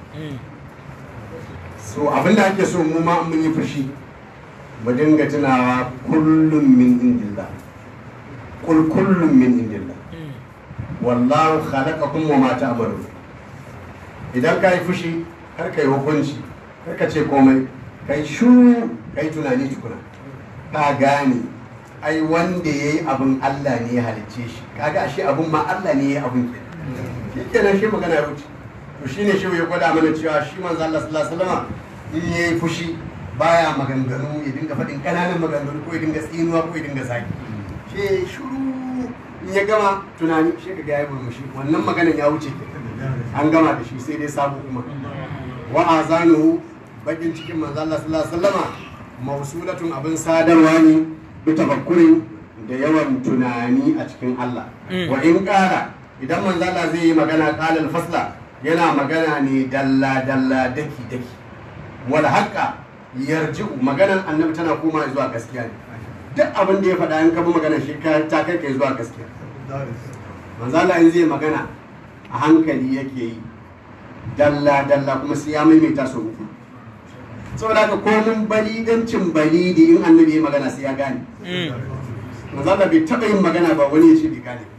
so abin da ake so mu ma in mun yi fushi mu dinga tunawa kullum min indillah kul kullum min indillah wallahu khalaqakum wa ma ta'malun idan ka yi fushi kar ka yi hukunci kar ka ce komai kai shuru kai tunani tukuna ka gane ai wanda ya yi abin Allah ne ya halicce shi kaga ashe abin ma Allah ne ya yi abin ke shi kenan shi magana ya wuce to shine shi ya gwada mana cewa shi manzo Allah sallallahu alaihi wasallam in yayi fushi baya maganganu ya dinga faɗin ƙananan maganganu ko ya dinga tsinuwa ko ya dinga zagi shi shuru in ya gama tunani shi ka ga ya murmushi wannan maganan ya wuce ke an gama da shi sai dai sabo kuma wa azanuhu bakin cikin manzo Allah sallallahu alaihi wasallama mausulatun abin sadarwa ne bi tafakkurin da yawan tunani a cikin Allah wa in ƙara idan manzo Allah zai yi magana qalal fasla yana magana ne dalla dalla daki daki wal haqqa yarji'u maganan annabi tana koma zuwa gaskiya ne duk abin da ya faɗa in ka bi magana shi ka ta kai kai zuwa gaskiya manzo Allah in zai magana a hankali yake yi dalla dalla kuma sai ya maimaita sau uku saboda haka komin balidancin balidi in annabi ya magana sai ya gane manzo Allah bai taɓa yin magana ba wani ya ce bai gane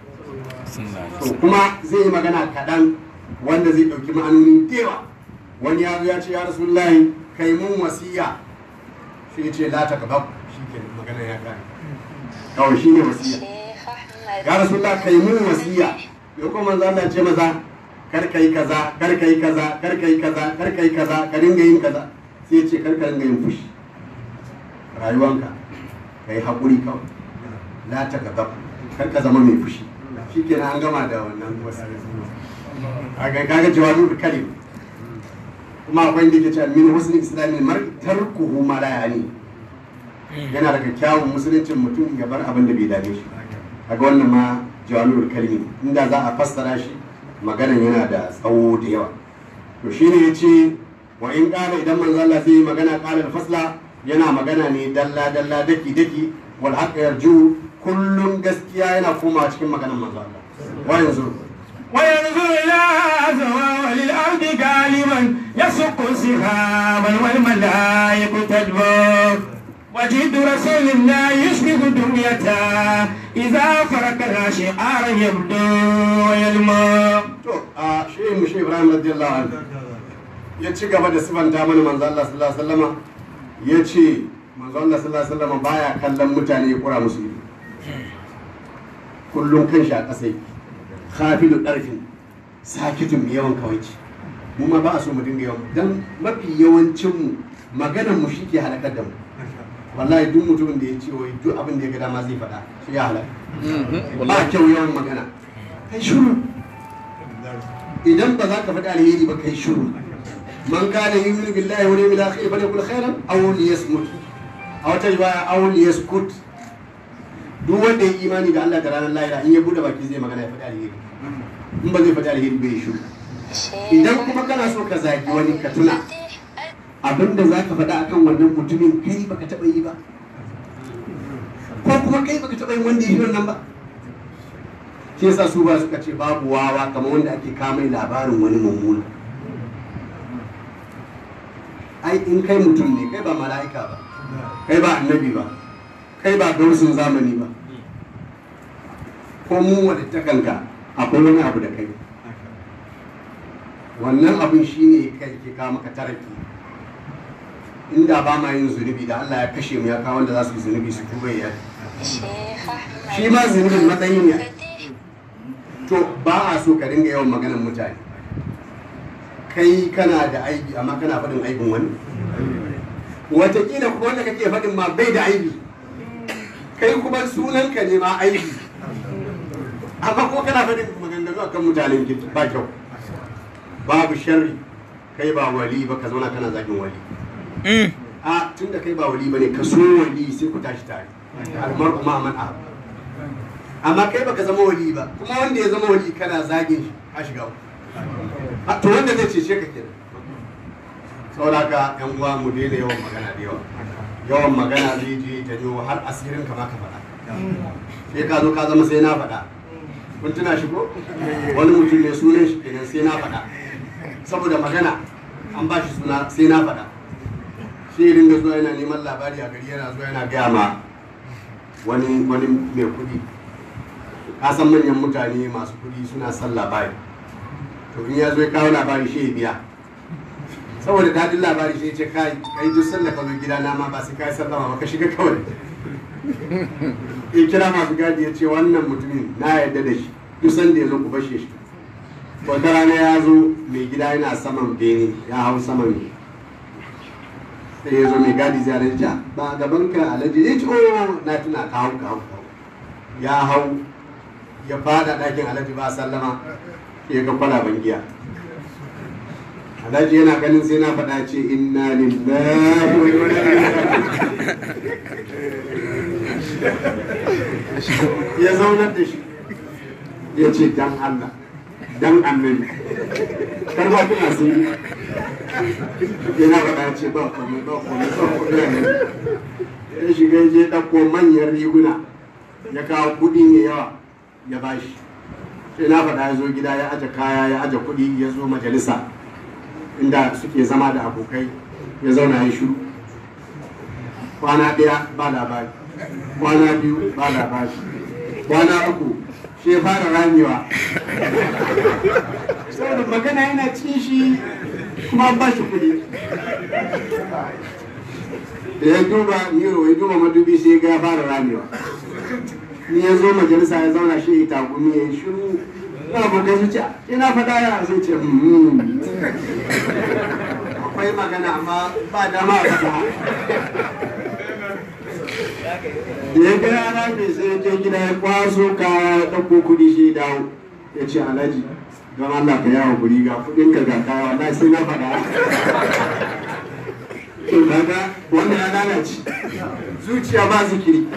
to kuma zai yi magana kaɗan wanda zai ɗauki ma'anoni da yawa wani ya zo ya ce ya rasulullahi kai mun wasiya shi ya ce la ta gaba shi ke magana ya gane kawai shi ne wasiya ya rasulullah kai mun wasiya ya kuma manzo Allah ce maza kar ka yi kaza kar ka yi kaza kar ka yi kaza kar ka yi kaza ka dinga yin kaza sai ya ce kar ka dinga yin fushi rayuwanka ka yi haƙuri kawai la ta gaba kar ka zama mai fushi shi kenan an gama da wannan wasiya kaga kaga jawabul kalim kuma akwai da ke cewa min husnul islamin mar tarkuhu ma la yani yana daga kyawun musuluncin mutum ya bar abin da bai dame shi kaga wannan ma jawabul kalimi inda za a fassara shi maganan yana da tsawo da yawa to shine yace wa in qala idan manzo Allah zai yi magana qala al-fasla yana magana ne dalla dalla daki daki wal haqq yarju kullun gaskiya yana koma cikin maganar manzo Allah wa yanzu وينظر إلى سواء الأرض غالبا يسق سحابا والملائكة تدبر وجد رسول الله يشبه دنيته إذا فرق الأشعار يبدو ويلمع to a shi mu shi Ibrahim radiyallahu anhu ya ci gaba da sifanta mana manzo Allah sallallahu alaihi wasallama ya ce manzo Allah sallallahu alaihi wasallama baya kallon mutane ya kura musu ido kullum kan shi a ƙasa yake khafilu ɗarfin sakitun mai yawan kawaici mu ma ba a so mu dinga yawan dan mafi yawancin mu maganar mu shi ke halakar da mu wallahi duk mutumin da ya ce wai duk abin da ya ga dama zai faɗa shi ya halaka ba kyau yawan magana kai shuru idan ba za ka faɗi alheri ba kai shuru man kana yu'minu billahi wal yawmil akhir falyakul khairan aw liyasmut a wata riwaya aw liyaskut duk wanda ya imani da Allah da ranar lahira in ya bude baki zai magana ya faɗi alheri in ba zai faɗi alheri bai shuru idan kuma kana so ka zagi wani ka tuna abinda za ka faɗa akan wannan mutumin kai baka taɓa yi ba ko kuma kai baka taɓa yin wanda ya yi wannan ba shi yasa su ba suka ce babu wawa kamar wanda ake kama labarin wani mummuna ai in kai mutum ne kai ba mala'ika ba kai ba annabi ba kai ba gausin zamani ba ko mu wadattakanka akwai wani abu da kai wannan abin shine kai ke kawo maka taraki inda ba ma yin zunubi da Allah ya kashe mu ya kawo wanda za su yi zunubi su tuba ya shi ma zunubin matsayi ne to ba a so ka dinga yawan maganar mutane kai kana da aibi amma kana faɗin aibin wani watakila kuma wanda kake faɗin ma bai da aibi kai kuma sunanka ne ma aibi amma ko kana faɗin maganganu akan mutanen gida ba kyau babu sharri kai ba wali ba ka zauna kana zagin wali Mm. a tun da kai ba wali ba ne ka so wali sai ku tashi tare almar kuma man a amma kai baka zama wali ba kuma wanda ya zama wali kana zagin shi ka shiga uku. A, to wanda zai cece ka kenan saboda haka yan uwa mu daina yawan magana da yawa yawan magana zai je janyo har asirin ka ma ka faɗa sai ka zo ka zama sai na faɗa kun tuna shi ko wani mutum ne sunan shi kenan sai na faɗa saboda magana an ba shi suna sai na faɗa sai ya dinga zuwa yana neman labari a gari yana zuwa yana gaya ma wani wani mai kuɗi ka san manyan mutane masu kuɗi suna son labari to in ya zo ya kawo labari shi ya biya saboda daɗin labari shi ya ce kai kai duk sanda ka zo gida na ma ba sai kai sallama ba ka shiga kawai ya kira masu gadi ya ce wannan mutumin na yarda da shi duk sanda ya zo ku bashe shi wata rana ya zo mai gida yana saman bene ya hau saman sai ya zo mai gadi zai rage ja ba gaban ka alhaji ya ce oh na tuna ka hau ka hau ka hau ya hau ya fada ɗakin alhaji ba sallama ya ga kwalaban giya alhaji yana ganin sai na faɗa ce inna lillahi wa inna ilaihi raji'un." ya zaunar da shi ya ce dan Allah dan annabi kar ma kuna sun yana faɗa ce ba komai ba komai ba komai ya shiga ya je ɗauko manyan riguna ya kawo kuɗi mai yawa ya bashi sai na faɗa ya zo gida ya aje kaya ya aje kuɗi ya zo majalisa inda suke zama da abokai ya zauna ya shiru kwana ɗaya ba labari kwana biyu ba labari kwana uku shi ya fara ramewa saboda magana yana cin shi kuma an ba shi kuɗi da ya duba miro ya duba madubi sai ga ya fara ramewa ni ya zo majalisa ya zauna shi ya tagumi ya yi shiru na abokan su ce ina faɗa ya sai ce "Hmm." akwai magana amma ba dama a faɗa da ya ga yana mai sai ya je gida ya kwaso kaya ya ɗauko kuɗi shi ya dawo ya ce alhaji don Allah ka yawo guri ga kuɗin ka ga kaya wallahi sai na faɗa to kaga wannan ya lalace zuciya ba zikiri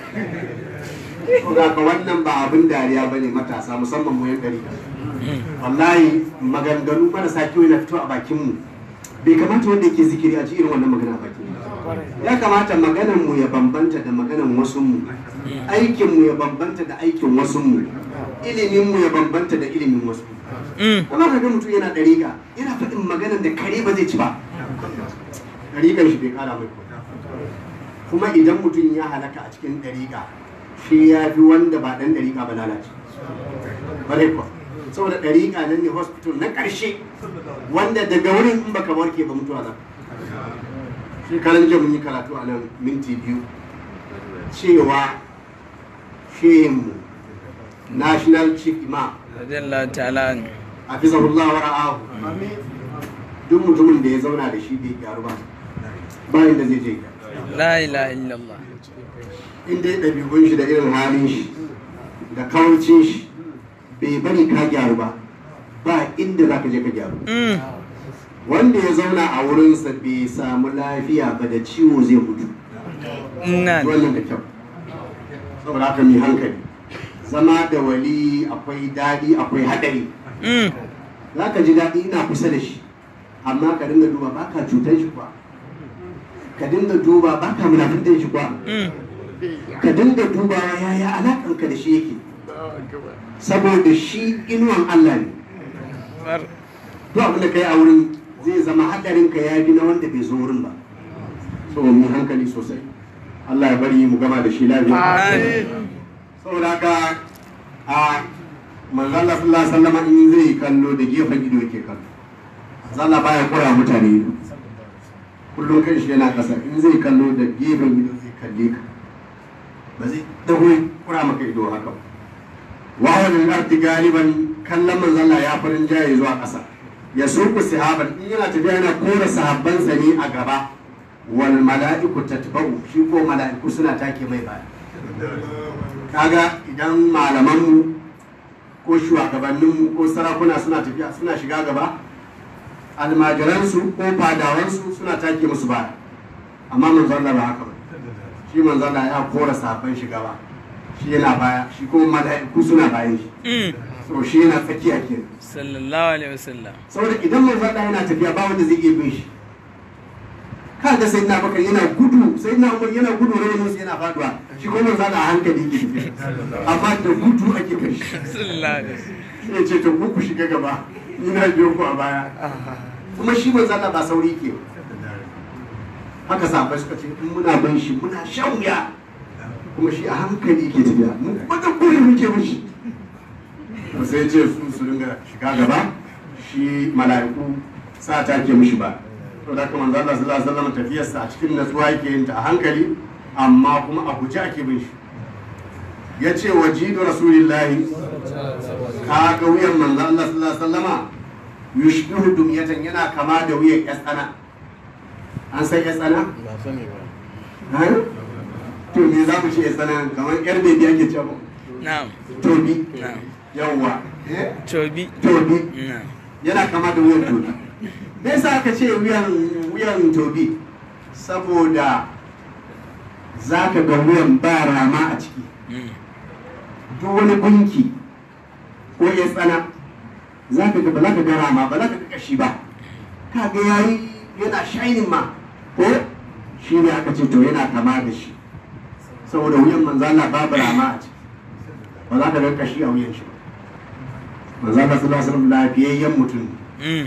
ko ga ka wannan ba abin dariya bane matasa musamman mu yan gari wallahi maganganu marasa kyau yana fito a bakin mu bai kamata wanda yake zikiri a ci irin wannan magana a bakin mu ya kamata maganan mu ya bambanta da maganan wasu mu aikin mu ya bambanta da aikin wasu mu ilimin mu ya bambanta da ilimin wasu Mm. amma ka ga mutum yana dariƙa yana faɗin maganan da kare ba zai ci ba dariƙan shi bai ƙara mai komai. kuma idan mutum ya halaka a cikin dariƙa shi ya fi wanda ba ɗan dariƙa ba lalace bare kuwa saboda dariƙa nan ne hospital na ƙarshe wanda daga wurin in baka warke ba mutuwa za shekaran jiya mun yi karatu a nan minti biyu cewa shehinmu national chief imam Radiyallahu ta'ala anhu. hafizahullah wa ra'ahu duk mutumin da ya zauna da shi bai gyaru ba bayan da zai je gyaru La ilaha illallah. in dai ɗabi'un shi da irin halin shi da kawancin shi bai bari ka gyaru ba ba inda za ka je ka gyaru Mm. wanda ya zauna a wurinsa bai samu lafiya ba da ciwo zai mutu Inna wannan da kyau saboda haka mai hankali zama da wali akwai daɗi akwai haɗari Mm. za ka ji daɗi ina kusa da shi amma ka dinga duba ba ka cutar shi kuwa ka dinga duba ba ka munafitar shi kuwa Mm. ka dinga dubawa yaya alaƙanka da shi yake saboda shi inuwan Allah ne Bar. duk abin da ka yi a wurin zai zama haɗarin ka ya fi na wanda bai zo wurin ba so mu hankali sosai Allah ya bari mu gama da shi lafiya Amin. saboda haka a manzon Allah sallallahu alaihi wasallam in zai yi kallo da gefen ido yake kallo manzon Allah baya kora mutane ido kullum kan shi yana kasa in zai kallo da gefen ido zai kalle ka ba zai dago ya kura maka ido haka ba wa wani arti galiban kallon manzon Allah ya farin jaye zuwa kasa ya suku sahaban in yana tafiya yana kora sahabbansa ne a gaba wal mala'iku tatba'u shi ko mala'iku suna take mai baya kaga idan malamanmu ko shugabanninmu ko sarakuna suna tafiya suna shiga gaba almajiransu ko fadawansu suna take musu baya amma manzo Allah ba haka ba shi manzo Allah ya kora sabon shi gaba shi yana baya shi kuma mala'iku suna bayan shi Mm. so shi yana tsakiya kenan sallallahu alaihi wasallam saboda idan manzo Allah yana tafiya ba wanda zai iya bin shi kaga sai na bakar yana gudu sai na umar yana gudu rawanin yana faduwa shi kuma manzo Allah a hankali ke tafiya amma da gudu ake kai shi sallallahu alaihi wasallam ya ce to ku ku shiga gaba ni na biyo ku a baya kuma shi manzo Allah ba sauri ke ba. haka sahabbai suka ce in muna bin shi muna shan wuya kuma shi a hankali ke tafiya mu bada kuri muke mishi to sai ce su su dinga shiga gaba shi mala'iku sa ta ke mishi ba to da kuma manzo Allah sallallahu alaihi wasallam tafiyarsa a cikin natsuwa yake yin ta a hankali amma kuma a guje ake bin shi ya ce wa jidu rasulillahi ka ga wuyan manzo Allah sallallahu alaihi wasallama yushbihu dumyatan yana kama da wuyan yatsana an san yatsana ba sani ba Ha? to me za mu ce yatsana kamar yar bebi ake cewa na'am tobi na'am yawwa eh tobi tobi na'am yana kama da wuyan tobi me yasa aka ce wuyan wuyan tobi saboda za ka ga wuyan ba rama a ciki Mm. duk wani gunki ko ya tsana za ka ga ba za ka ga rama ba za ka ga kashi ba ka ga yayi yana shining ma ko shi ne aka ce to yana kama da shi saboda wuyan manzo Allah babu rama a ciki ba za ka ga kashi a wuyan shi ba manzo Allah sallallahu alaihi wasallam lafiyayyen mutum ne Mm.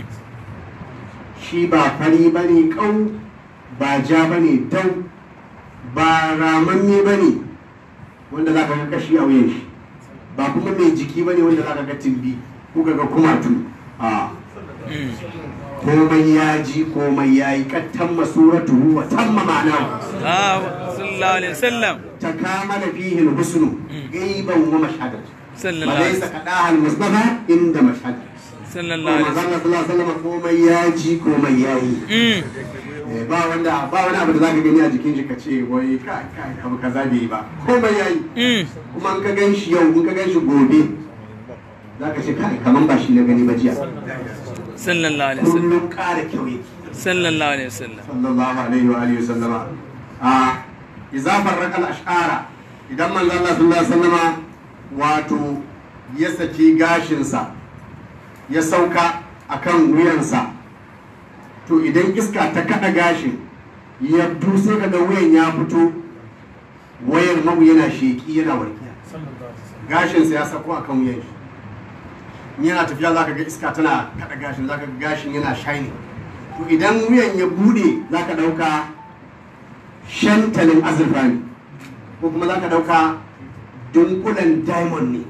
shi ba fari ba ne ƙau ba ja ba ne dau ba ramanne ba ne wanda za ka ga kashi a wuyan shi ba kuma mai jiki ba ne wanda za ka ga timbi ko ka ga kumatu a Mm. komai ya ji komai ya yi kattan masuratu wa tamma ma'ana Ah, sallallahu alaihi wasallam ta kamala fihi husnu gaiban wa mashhadat sallallahu wa alaihi laysa qadaha al-mustafa inda mashhad sallallahu alaihi Manzon wasallam Allah sallallahu alaihi wasallam komai ya ji komai ya yi Mm. Eh, ba wanda ba wani abu da zaka gani a jikin shi ka ce wai kai kai abu kaza bai yi ba komai yayi Mm. kuma in ka gan shi yau in ka gan shi gobe zaka ce kai kaman ba shi na gani ba jiya sallallahu alaihi wasallam kullum ƙara kyau yake sallallahu alaihi wasallam sallallahu alaihi wa alihi wasallama a idza farraqa al-ash'ara idan manzo Allah sallallahu alaihi wasallama wato ya saki gashinsa ya sauka akan wuyansa to idan iska ta kada gashin ya sai ka ga wuyan ya fito wayar mabu yana sheki yana warkiya gashinsa ya sako akan wuyan shi in yana tafiya zaka ga iska tana kada gashin zaka ga gashin yana shining to idan wuyan ya bude za ka ɗauka shantalin azurfa ne ko kuma za ka ɗauka dunkulen diamond ne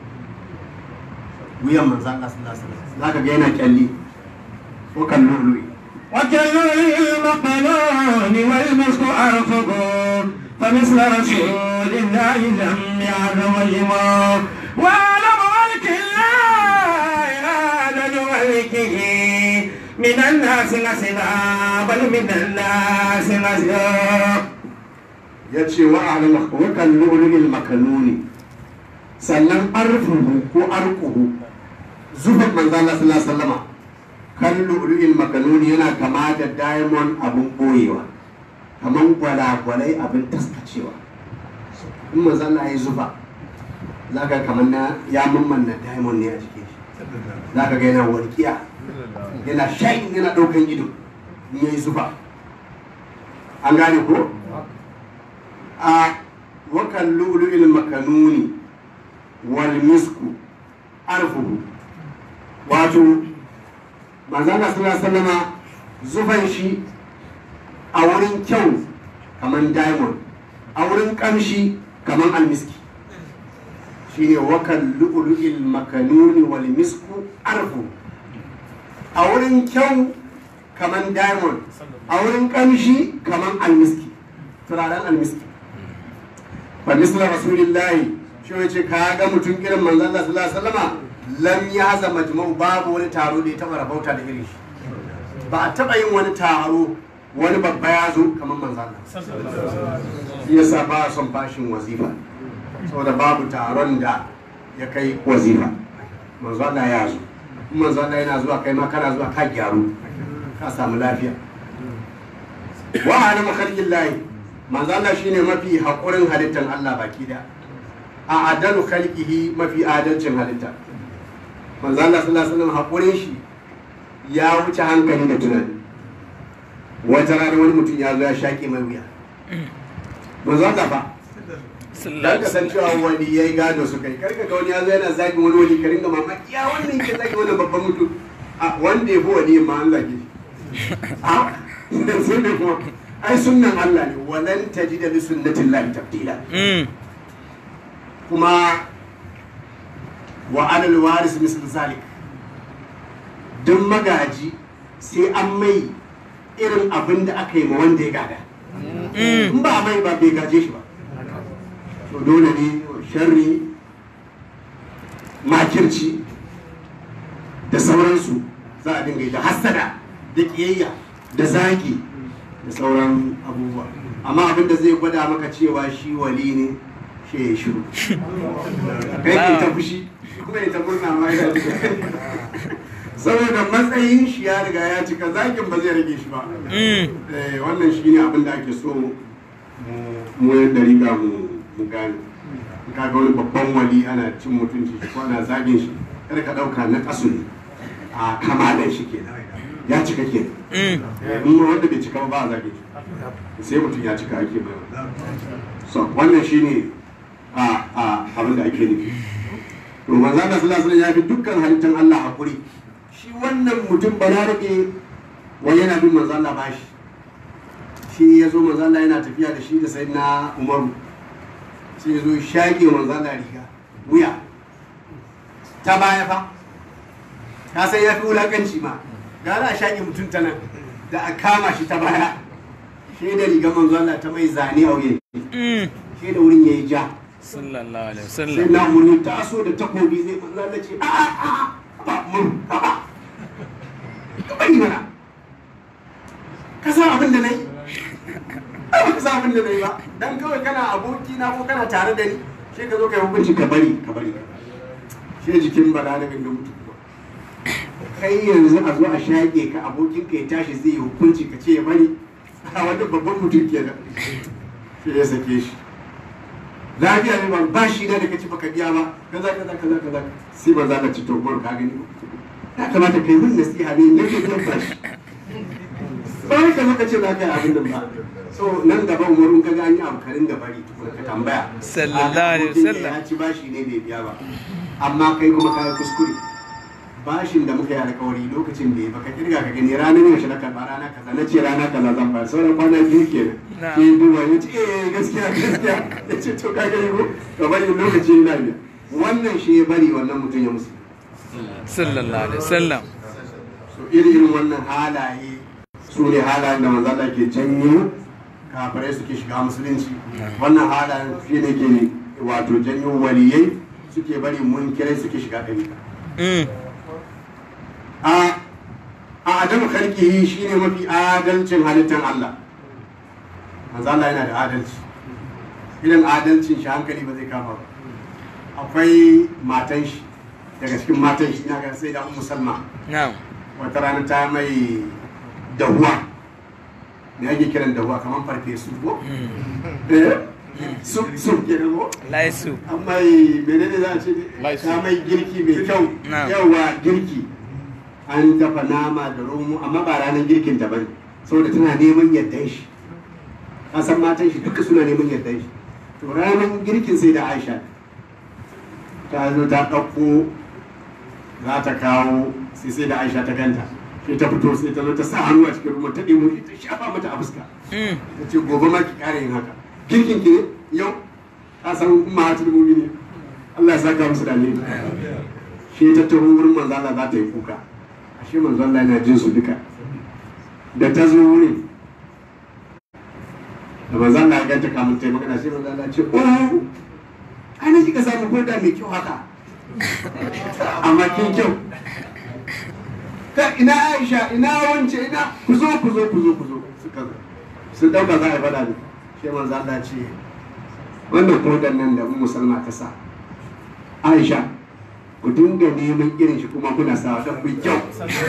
wuyan manzan Allah sallallahu alaihi wasallam za ka ga yana kyalli ko kan lulu'i وكل المقلون والمسك أرفق فمثل رسول الله لم يعلم الإمام وأعلم ملك الله عدد ملكه من الناس نسلا بل من الناس نسلا ya ce wa alama wa kan lulu'il makanuni sannan arfuhu ko arquhu zufan manzan Allah sallallahu alaihi wasallama kan lulu'il makanuni yana kama da diamond abun boyewa kaman gwalagwalai abin taskacewa in manzan Allah ya zufa za ka kamar na ya mamman na diamond ne a jikin shi za ka ga yana walƙiya yana shayin yana ɗaukan ido in ya yi zufa an gane ko a wakan lu'lu'il makanuni wal misku arfuhu wato manzana sallallahu alaihi wasallama zufan shi a wurin kyau kaman diamond a wurin kamshi kaman almiski shine wakan lu'lu'il makanuni wal misku arfu a wurin kyau kaman diamond a wurin kamshi kaman almiski turaren almiski fa misla rasulillahi shi wace ka ga mutum irin manzon Allah sallallahu alaihi wasallama lam yaza majma'u babu wani taro da ya taba rabauta da irin shi ba a taba yin wani taro wani babba ya zo kamar manzon Allah shi yasa ba a son fashin wazifa saboda babu taron da ya kai wazifa manzon Allah ya zo in manzo Allah yana zuwa kai ma kana zuwa ka gyaru ka samu lafiya wa ana makhalqin lahi manzo Allah shine mafi hakurin halittar Allah baki da a adalu khalqihi mafi adalcin halitta manzo Allah sallallahu alaihi wasallam hakurin shi ya wuce hankali da tunani wata rana wani mutum ya zo ya shaƙe mai wuya manzo Allah ba dan ka san cewa wani yayi gado su kai karka ga wani ya zo yana zagi wani wani ka ringa mamaki ya wannan ke zagi wani babban mutum a wanda ya fi wani ma an zage shi a sai ne kuma ai sunnan Allah ne walan tajida li sunnatillahi tabdila Mm. kuma wa alal waris misal zalik duk magaji sai an mai irin abin da aka yi ma wanda ya gada in ba a mai ba bai gaje shi ba to dole ne sharri makirci da sauransu za a dinga yi da hassada da ƙiyayya da zagi da sauran abubuwa amma abin da zai gwada maka cewa shi wali ne shi ya shiru kai ke ta fushi shi kuma ya ta murna ma ya saboda matsayin shi ya riga ya cika zagin ba zai rage shi ba Mm. Eh, wannan shi ne abin da ake so mu- mu yan dariƙa mu mu gane In ka ga wani babban wali ana cin mutunci shi ko ana zagin shi kar ka ɗauka na ƙasu ne a kamalan shi ke ya cika ke Mm. in ma wanda bai cika ba ba a zage shi sai mutum ya cika ake mai so wannan shi ne a a abin da ake nufi to manzo Allah sallallahu alaihi wasallam ya fi dukkan halittar Allah hakuri shi wannan mutum balarabe wai yana bin manzo Allah bashi shi ya zo manzo Allah yana tafiya da shi da sayyidina Umaru sai ya zo shaƙe manzo Allah riga wuya ta baya fa ka san ya fi wulakanci ma gara a shaƙe mutum ta nan da a kama shi ta baya shi da riga manzo Allah ta mai zane a wuyan Mm. shi da wurin yayi ja sallallahu alaihi sai wasallam na umarni ta so da takobi zai manzo Allah ce a a a ba mun a ba ka bari mana ka san abin da nayi ai ba ka san abin da nayi ba dan kawai kana aboki na ko kana tare da ni sai ka zo ka yi hukunci ka bari ka bari sai jikin balarabin da mutu kuma kai yanzu a zo a shaƙe ka abokin ka ya tashi zai yi hukunci ka ce ya bari a wani babban mutum kenan sai ya sake shi lafiya ne ba ba shi da ka ci baka biya ba kaza kaza kaza kaza sai ba za ka ci togon ka gani ya kamata kai min nasiha ne na ke biyan bashi ba wai ka zo ka ce za ka yi abin nan ba so nan gaba umarun ka ga an yi abu karin da bari tukuna ka tambaya Sallallahu alaihi A, abokin ka wasallam. ya ci bashi ne bai biya ba amma kai kuma ka yi kuskure bashin da muka yi alkawari lokacin da ya baka kirga ka gani ranar yaushe na karɓa rana kaza na ce rana kaza zan ba sauran kwana biyu kenan Na. sai duba ya ce eh gaskiya gaskiya ya ce to ka gani ko ka bari lokaci yana biya wannan shi ya bari wannan mutum ya musu sallallahu alaihi wasallam so iri irin wannan halaye su ne halayen da manzo Allah ke janyo kafirai suke shiga musulunci wannan halayen shi ne ke wato janyo waliyai suke bari munkirai suke shiga ɗariƙa Mm. a a adamu khalqihi shine mafi adalcin halittar Allah manzo Allah yana da adalci irin adalcin shi hankali ba zai kama ba akwai matan shi daga cikin matan shi ina ga sai da ummu salma na'am wata rana ta mai dahuwa me ake kiran dahuwa kamar farfesu ko eh su su ke ko laisu amma menene za a ce ne? Laisu. ta mai girki mai kyau Na'am. yawa girki an dafa nama da romo amma ba ranar girkin ta bane saboda tana neman yardan shi ka san matan shi duka suna neman yardan shi to ranar girkin sai da Aisha ta zo ta ɗauko za ta kawo sai sai da Aisha ta ganta sai ta fito sai ta zo ta sa hannu a cikin ruwan ta ɗebo shi ta shafa mata a fuska Mm. ta ce gobe ma ki ƙara yin haka girkin ki ne yau ka san mahatul mu'mini Allah ya saka musu da alheri shi ta taho wurin manzo Allah za ta yi kuka ashe manzo Allah yana jin su duka da ta zo wurin da manzo Allah ya ganta kamun ta yi magana sai manzo Allah ya ce oh ana kika samu koda mai kyau haka amma kin kyau ka ina Aisha ina wance ina ku zo ku zo ku zo ku zo suka zo sun dauka za a yi fada ne sai manzo Allah ya ce wannan kodan nan da Ummu Salma ta sa Aisha ku dinga neman irin shi kuma kuna sawa don mai kyau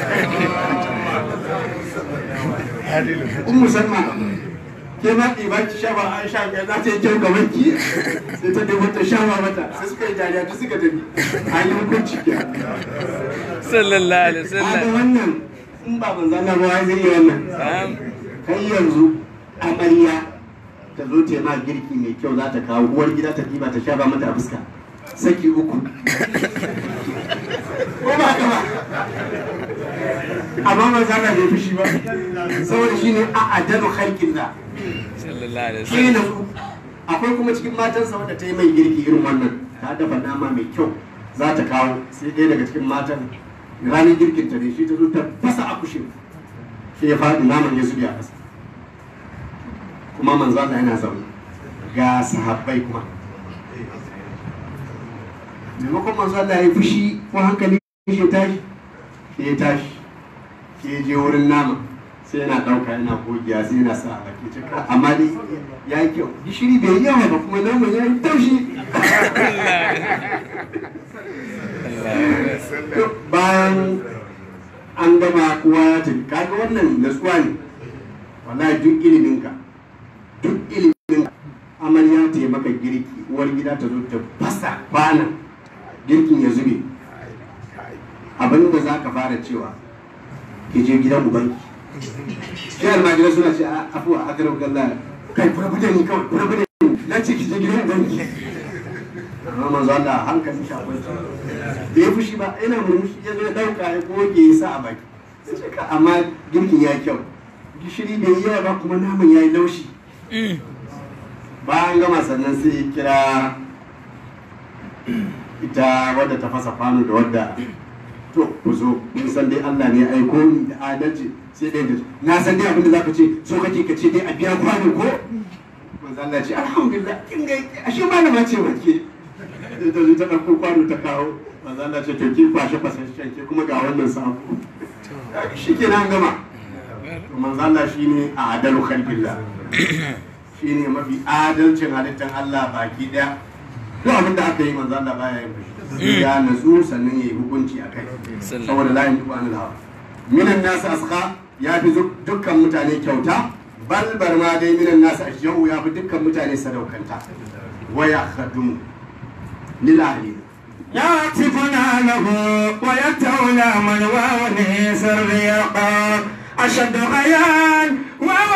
ummu salma ke ma ɗiba ki sha ba an sha biyar za ta yi kyau gaban ki sai ta nemo ta sha ba mata sai suka yi dariya ta suka tafi an yi hukunci ke sallallahu alaihi Kaga wasallam wannan in ba manzo Allah ba wai zai yi wannan Na'am. kai yanzu amarya ta zo ta yi ma girki mai kyau za ta kawo uwar gida ta ɗiba ta sha ba mata a fuska saki uku ko ba haka ba amma manzo Allah bai fushi ba saboda shine a adalu khalqillah sallallahu alaihi shi wasallam na su akwai kuma cikin matansa wadda ta yi mai girki irin wannan ta dafa nama mai kyau za ta kawo sai ɗaya daga cikin matan ranar girkin ta ne shi ta zo ta fasa akushin sai ya faɗi naman ya zubi a ƙasa kuma manzo Allah yana zaune ga sahabbai kuma maimakon manzo Allah ya yi fushi ko hankali shi ya tashi sai ya tashi sai ya je wurin nama sai yana ɗauka yana gogiya sai yana sa a baki cika amma dai ya yi kyau gishiri bai yi yawa ba kuma naman ya yi taushi To, bayan an gama kowa ya tafi kaga wannan natsuwa ne wallahi duk iliminka duk iliminka amarya ta yi maka girki uwar gida ta zo ta fasa kwanan girkin ya zube abin da za ka fara cewa ki je gidan ubanki shi almajirai suna ce a afuwa a garin galla kai kura bude ni kawai kura bude ni na ce ki je gidan ubanki amma manzo Allah hankali shi akwai da ya fushi ba yana murmushi ya zo ya dauka ya goge ya sa a baki sai ce ka amma girkin ya kyau gishiri bai yi yawa ba kuma naman ya yi laushi bayan gama sannan sai ya kira ita wadda ta fasa kwano da wadda to ku zo mun san dai Allah ne ya aiko ni da adalci sai dai da na san dai abin da zaka ce so kake ka ce dai a biya kwano ko manzo Allah ya ce alhamdulillah kin ga ashe malama ce wake da ta ta dauko kwano ta kawo manzo Allah ya ce to ki kwashe fasashen ke kuma ga wannan sako shikenan gama to manzo Allah shine a adalu khalqillah shine mafi adalcin halittar Allah baki daya duk abin da aka yi manzo Allah baya yin fushi sai ya natsu sannan ya yi hukunci a kai saboda layin duk wani hawa minan nasu aska ya fi dukkan mutane kyauta bal bar ma dai minan nasu ashiyau ya fi dukkan mutane sadaukanta waya khadum lil ahli يعطفنا له ويتولى من وونه سر يقى أشد غيان وهو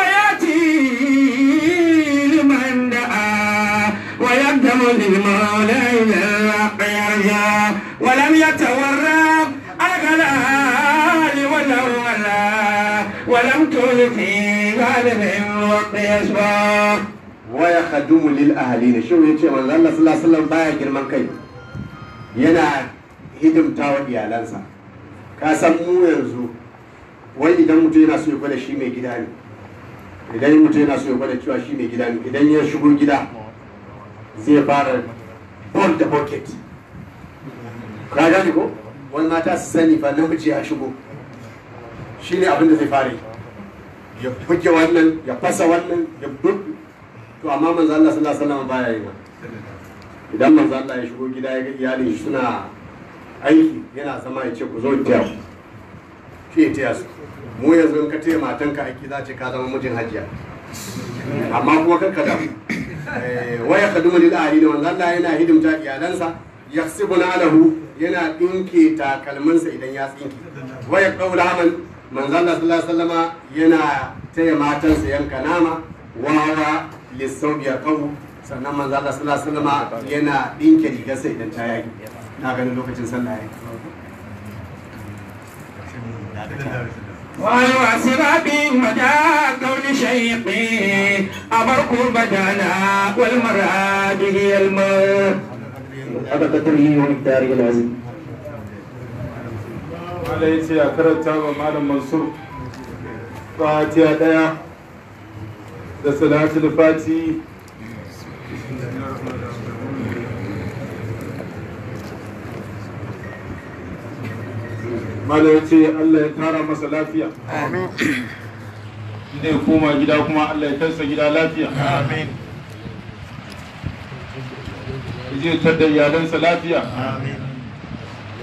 يأتي لمن دعا ويقدم للمولى إلى الحق يرجع ولم يتورط الغلال ولو ولا ولم تول في غالب الوقت يسبق waya khadum lil ahli ne shi yace manzo Allah sallallahu alaihi wasallam baya girman kai yana hidimta wa iyalansa ka san mu yanzu wai idan mutum yana so ya gwada shi mai gida ne idan mutum yana so ya gwada cewa shi mai gida ne idan ya shigo gida zai fara ball da bucket ka gane ko wani mata su sani fa namiji ya shigo shi ne abin da zai fara yi ya buge wannan ya fasa wannan ya buge to amma manzo Allah sallallahu alaihi wasallam baya yi wannan idan manzo Allah ya shigo gida ya ga iyalin shi suna aiki yana zama ya ce ku zo taya ku shi ya taya su mu yanzu in ka taya matanka aiki za ce ka zama mijin hajiya amma kuma kar ka damu waya kaduma lil ahli da manzo Allah yana hidimta iyalansa yaksibuna lahu yana dinke takalminsa idan ya tsinke waya qaula haman manzo Allah sallallahu alaihi wasallama yana taya matansa yanka nama wawa lissau ya kawo sannan manzo Allah sallallahu alaihi wasallama yana dinke rigarsa idan ta yaki na ganin lokacin sallah ya والواسرة بمدى كون شيقي أبرق بدانا والمراد هي الموت haka kadari wani tarihi lazim Malam ya ce a karanta wa Malam Mansur fatiha ɗaya da salatul fati Malam ya ce Allah ya tara masa lafiya. Amin. Inda ya koma gida kuma Allah ya kansa gida lafiya. Amin. Ya je tar da iyalansa lafiya. Amin.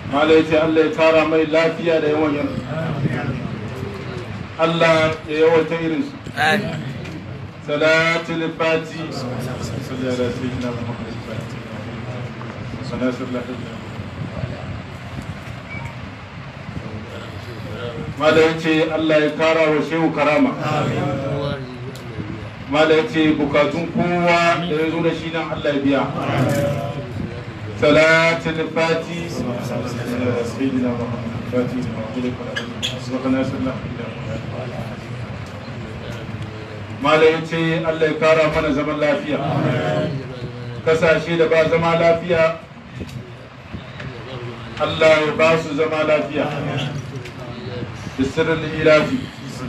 mala ya ce Allah ya tara mai lafiya da yawan yin Allah ya yawata irinsu salatul fati salli ala sayyidina muhammad sallallahu alaihi mala ya ce Allah ya kara wa shehu karama mala ya ce bukatun kowa da ya zo da shi nan Allah ya biya salatul fati sayyidina muhammad fati subhanahu wa ta'ala mala ya ce Allah ya kara mana zaman lafiya kasashe da ba zama lafiya Allah ya ba su zama lafiya da sirrin ilafi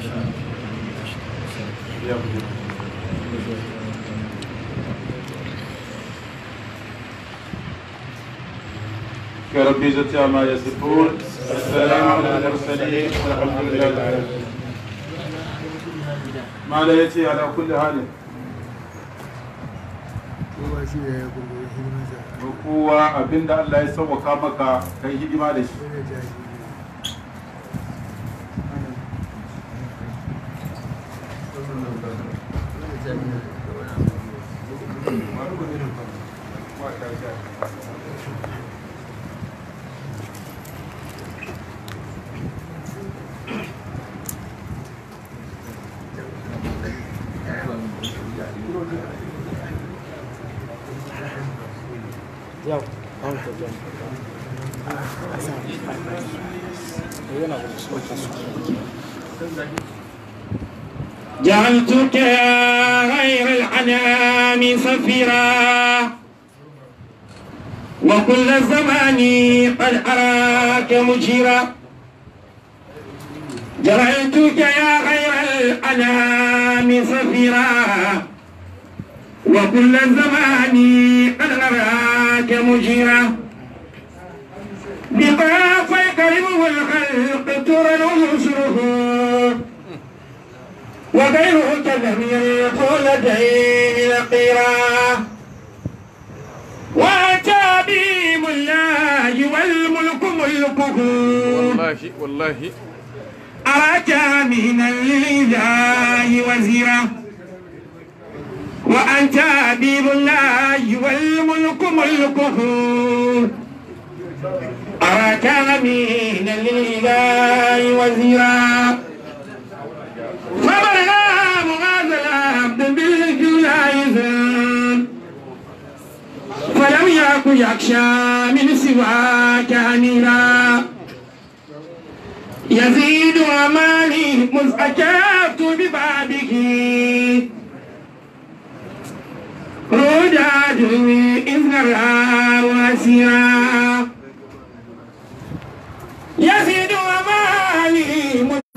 يا ربي زدت ما يصفون السلام على المرسلين والحمد لله رب العالمين ما لا يأتي على كل حال kowa shi ya yi kuma hidimarsa kowa abinda Allah ya sauwaka maka kai hidima da shi wani jaji جعلتك يا غير الأنام سفيرا وكل الزمان قد أراك مجيرا جعلتك يا غير الأنام سفيرا وكل الزمان قد أراك مجيرا بطافيك ربه الخلق ترى نصره وغيره كلم يقول لديه نقيرا واتى بهم الله والملك ملكه والله والله أراك من الإله وزيرا وأنت حبيب الله والملك ملكه أراك من الإله وزيرا فبلغ مغاز العبد بالجلائز فلم يكن يخشى من سواك أميرا يزيد أماني مذ أجبت ببابه رجعت إذ نرى واسيرا يزيد أماني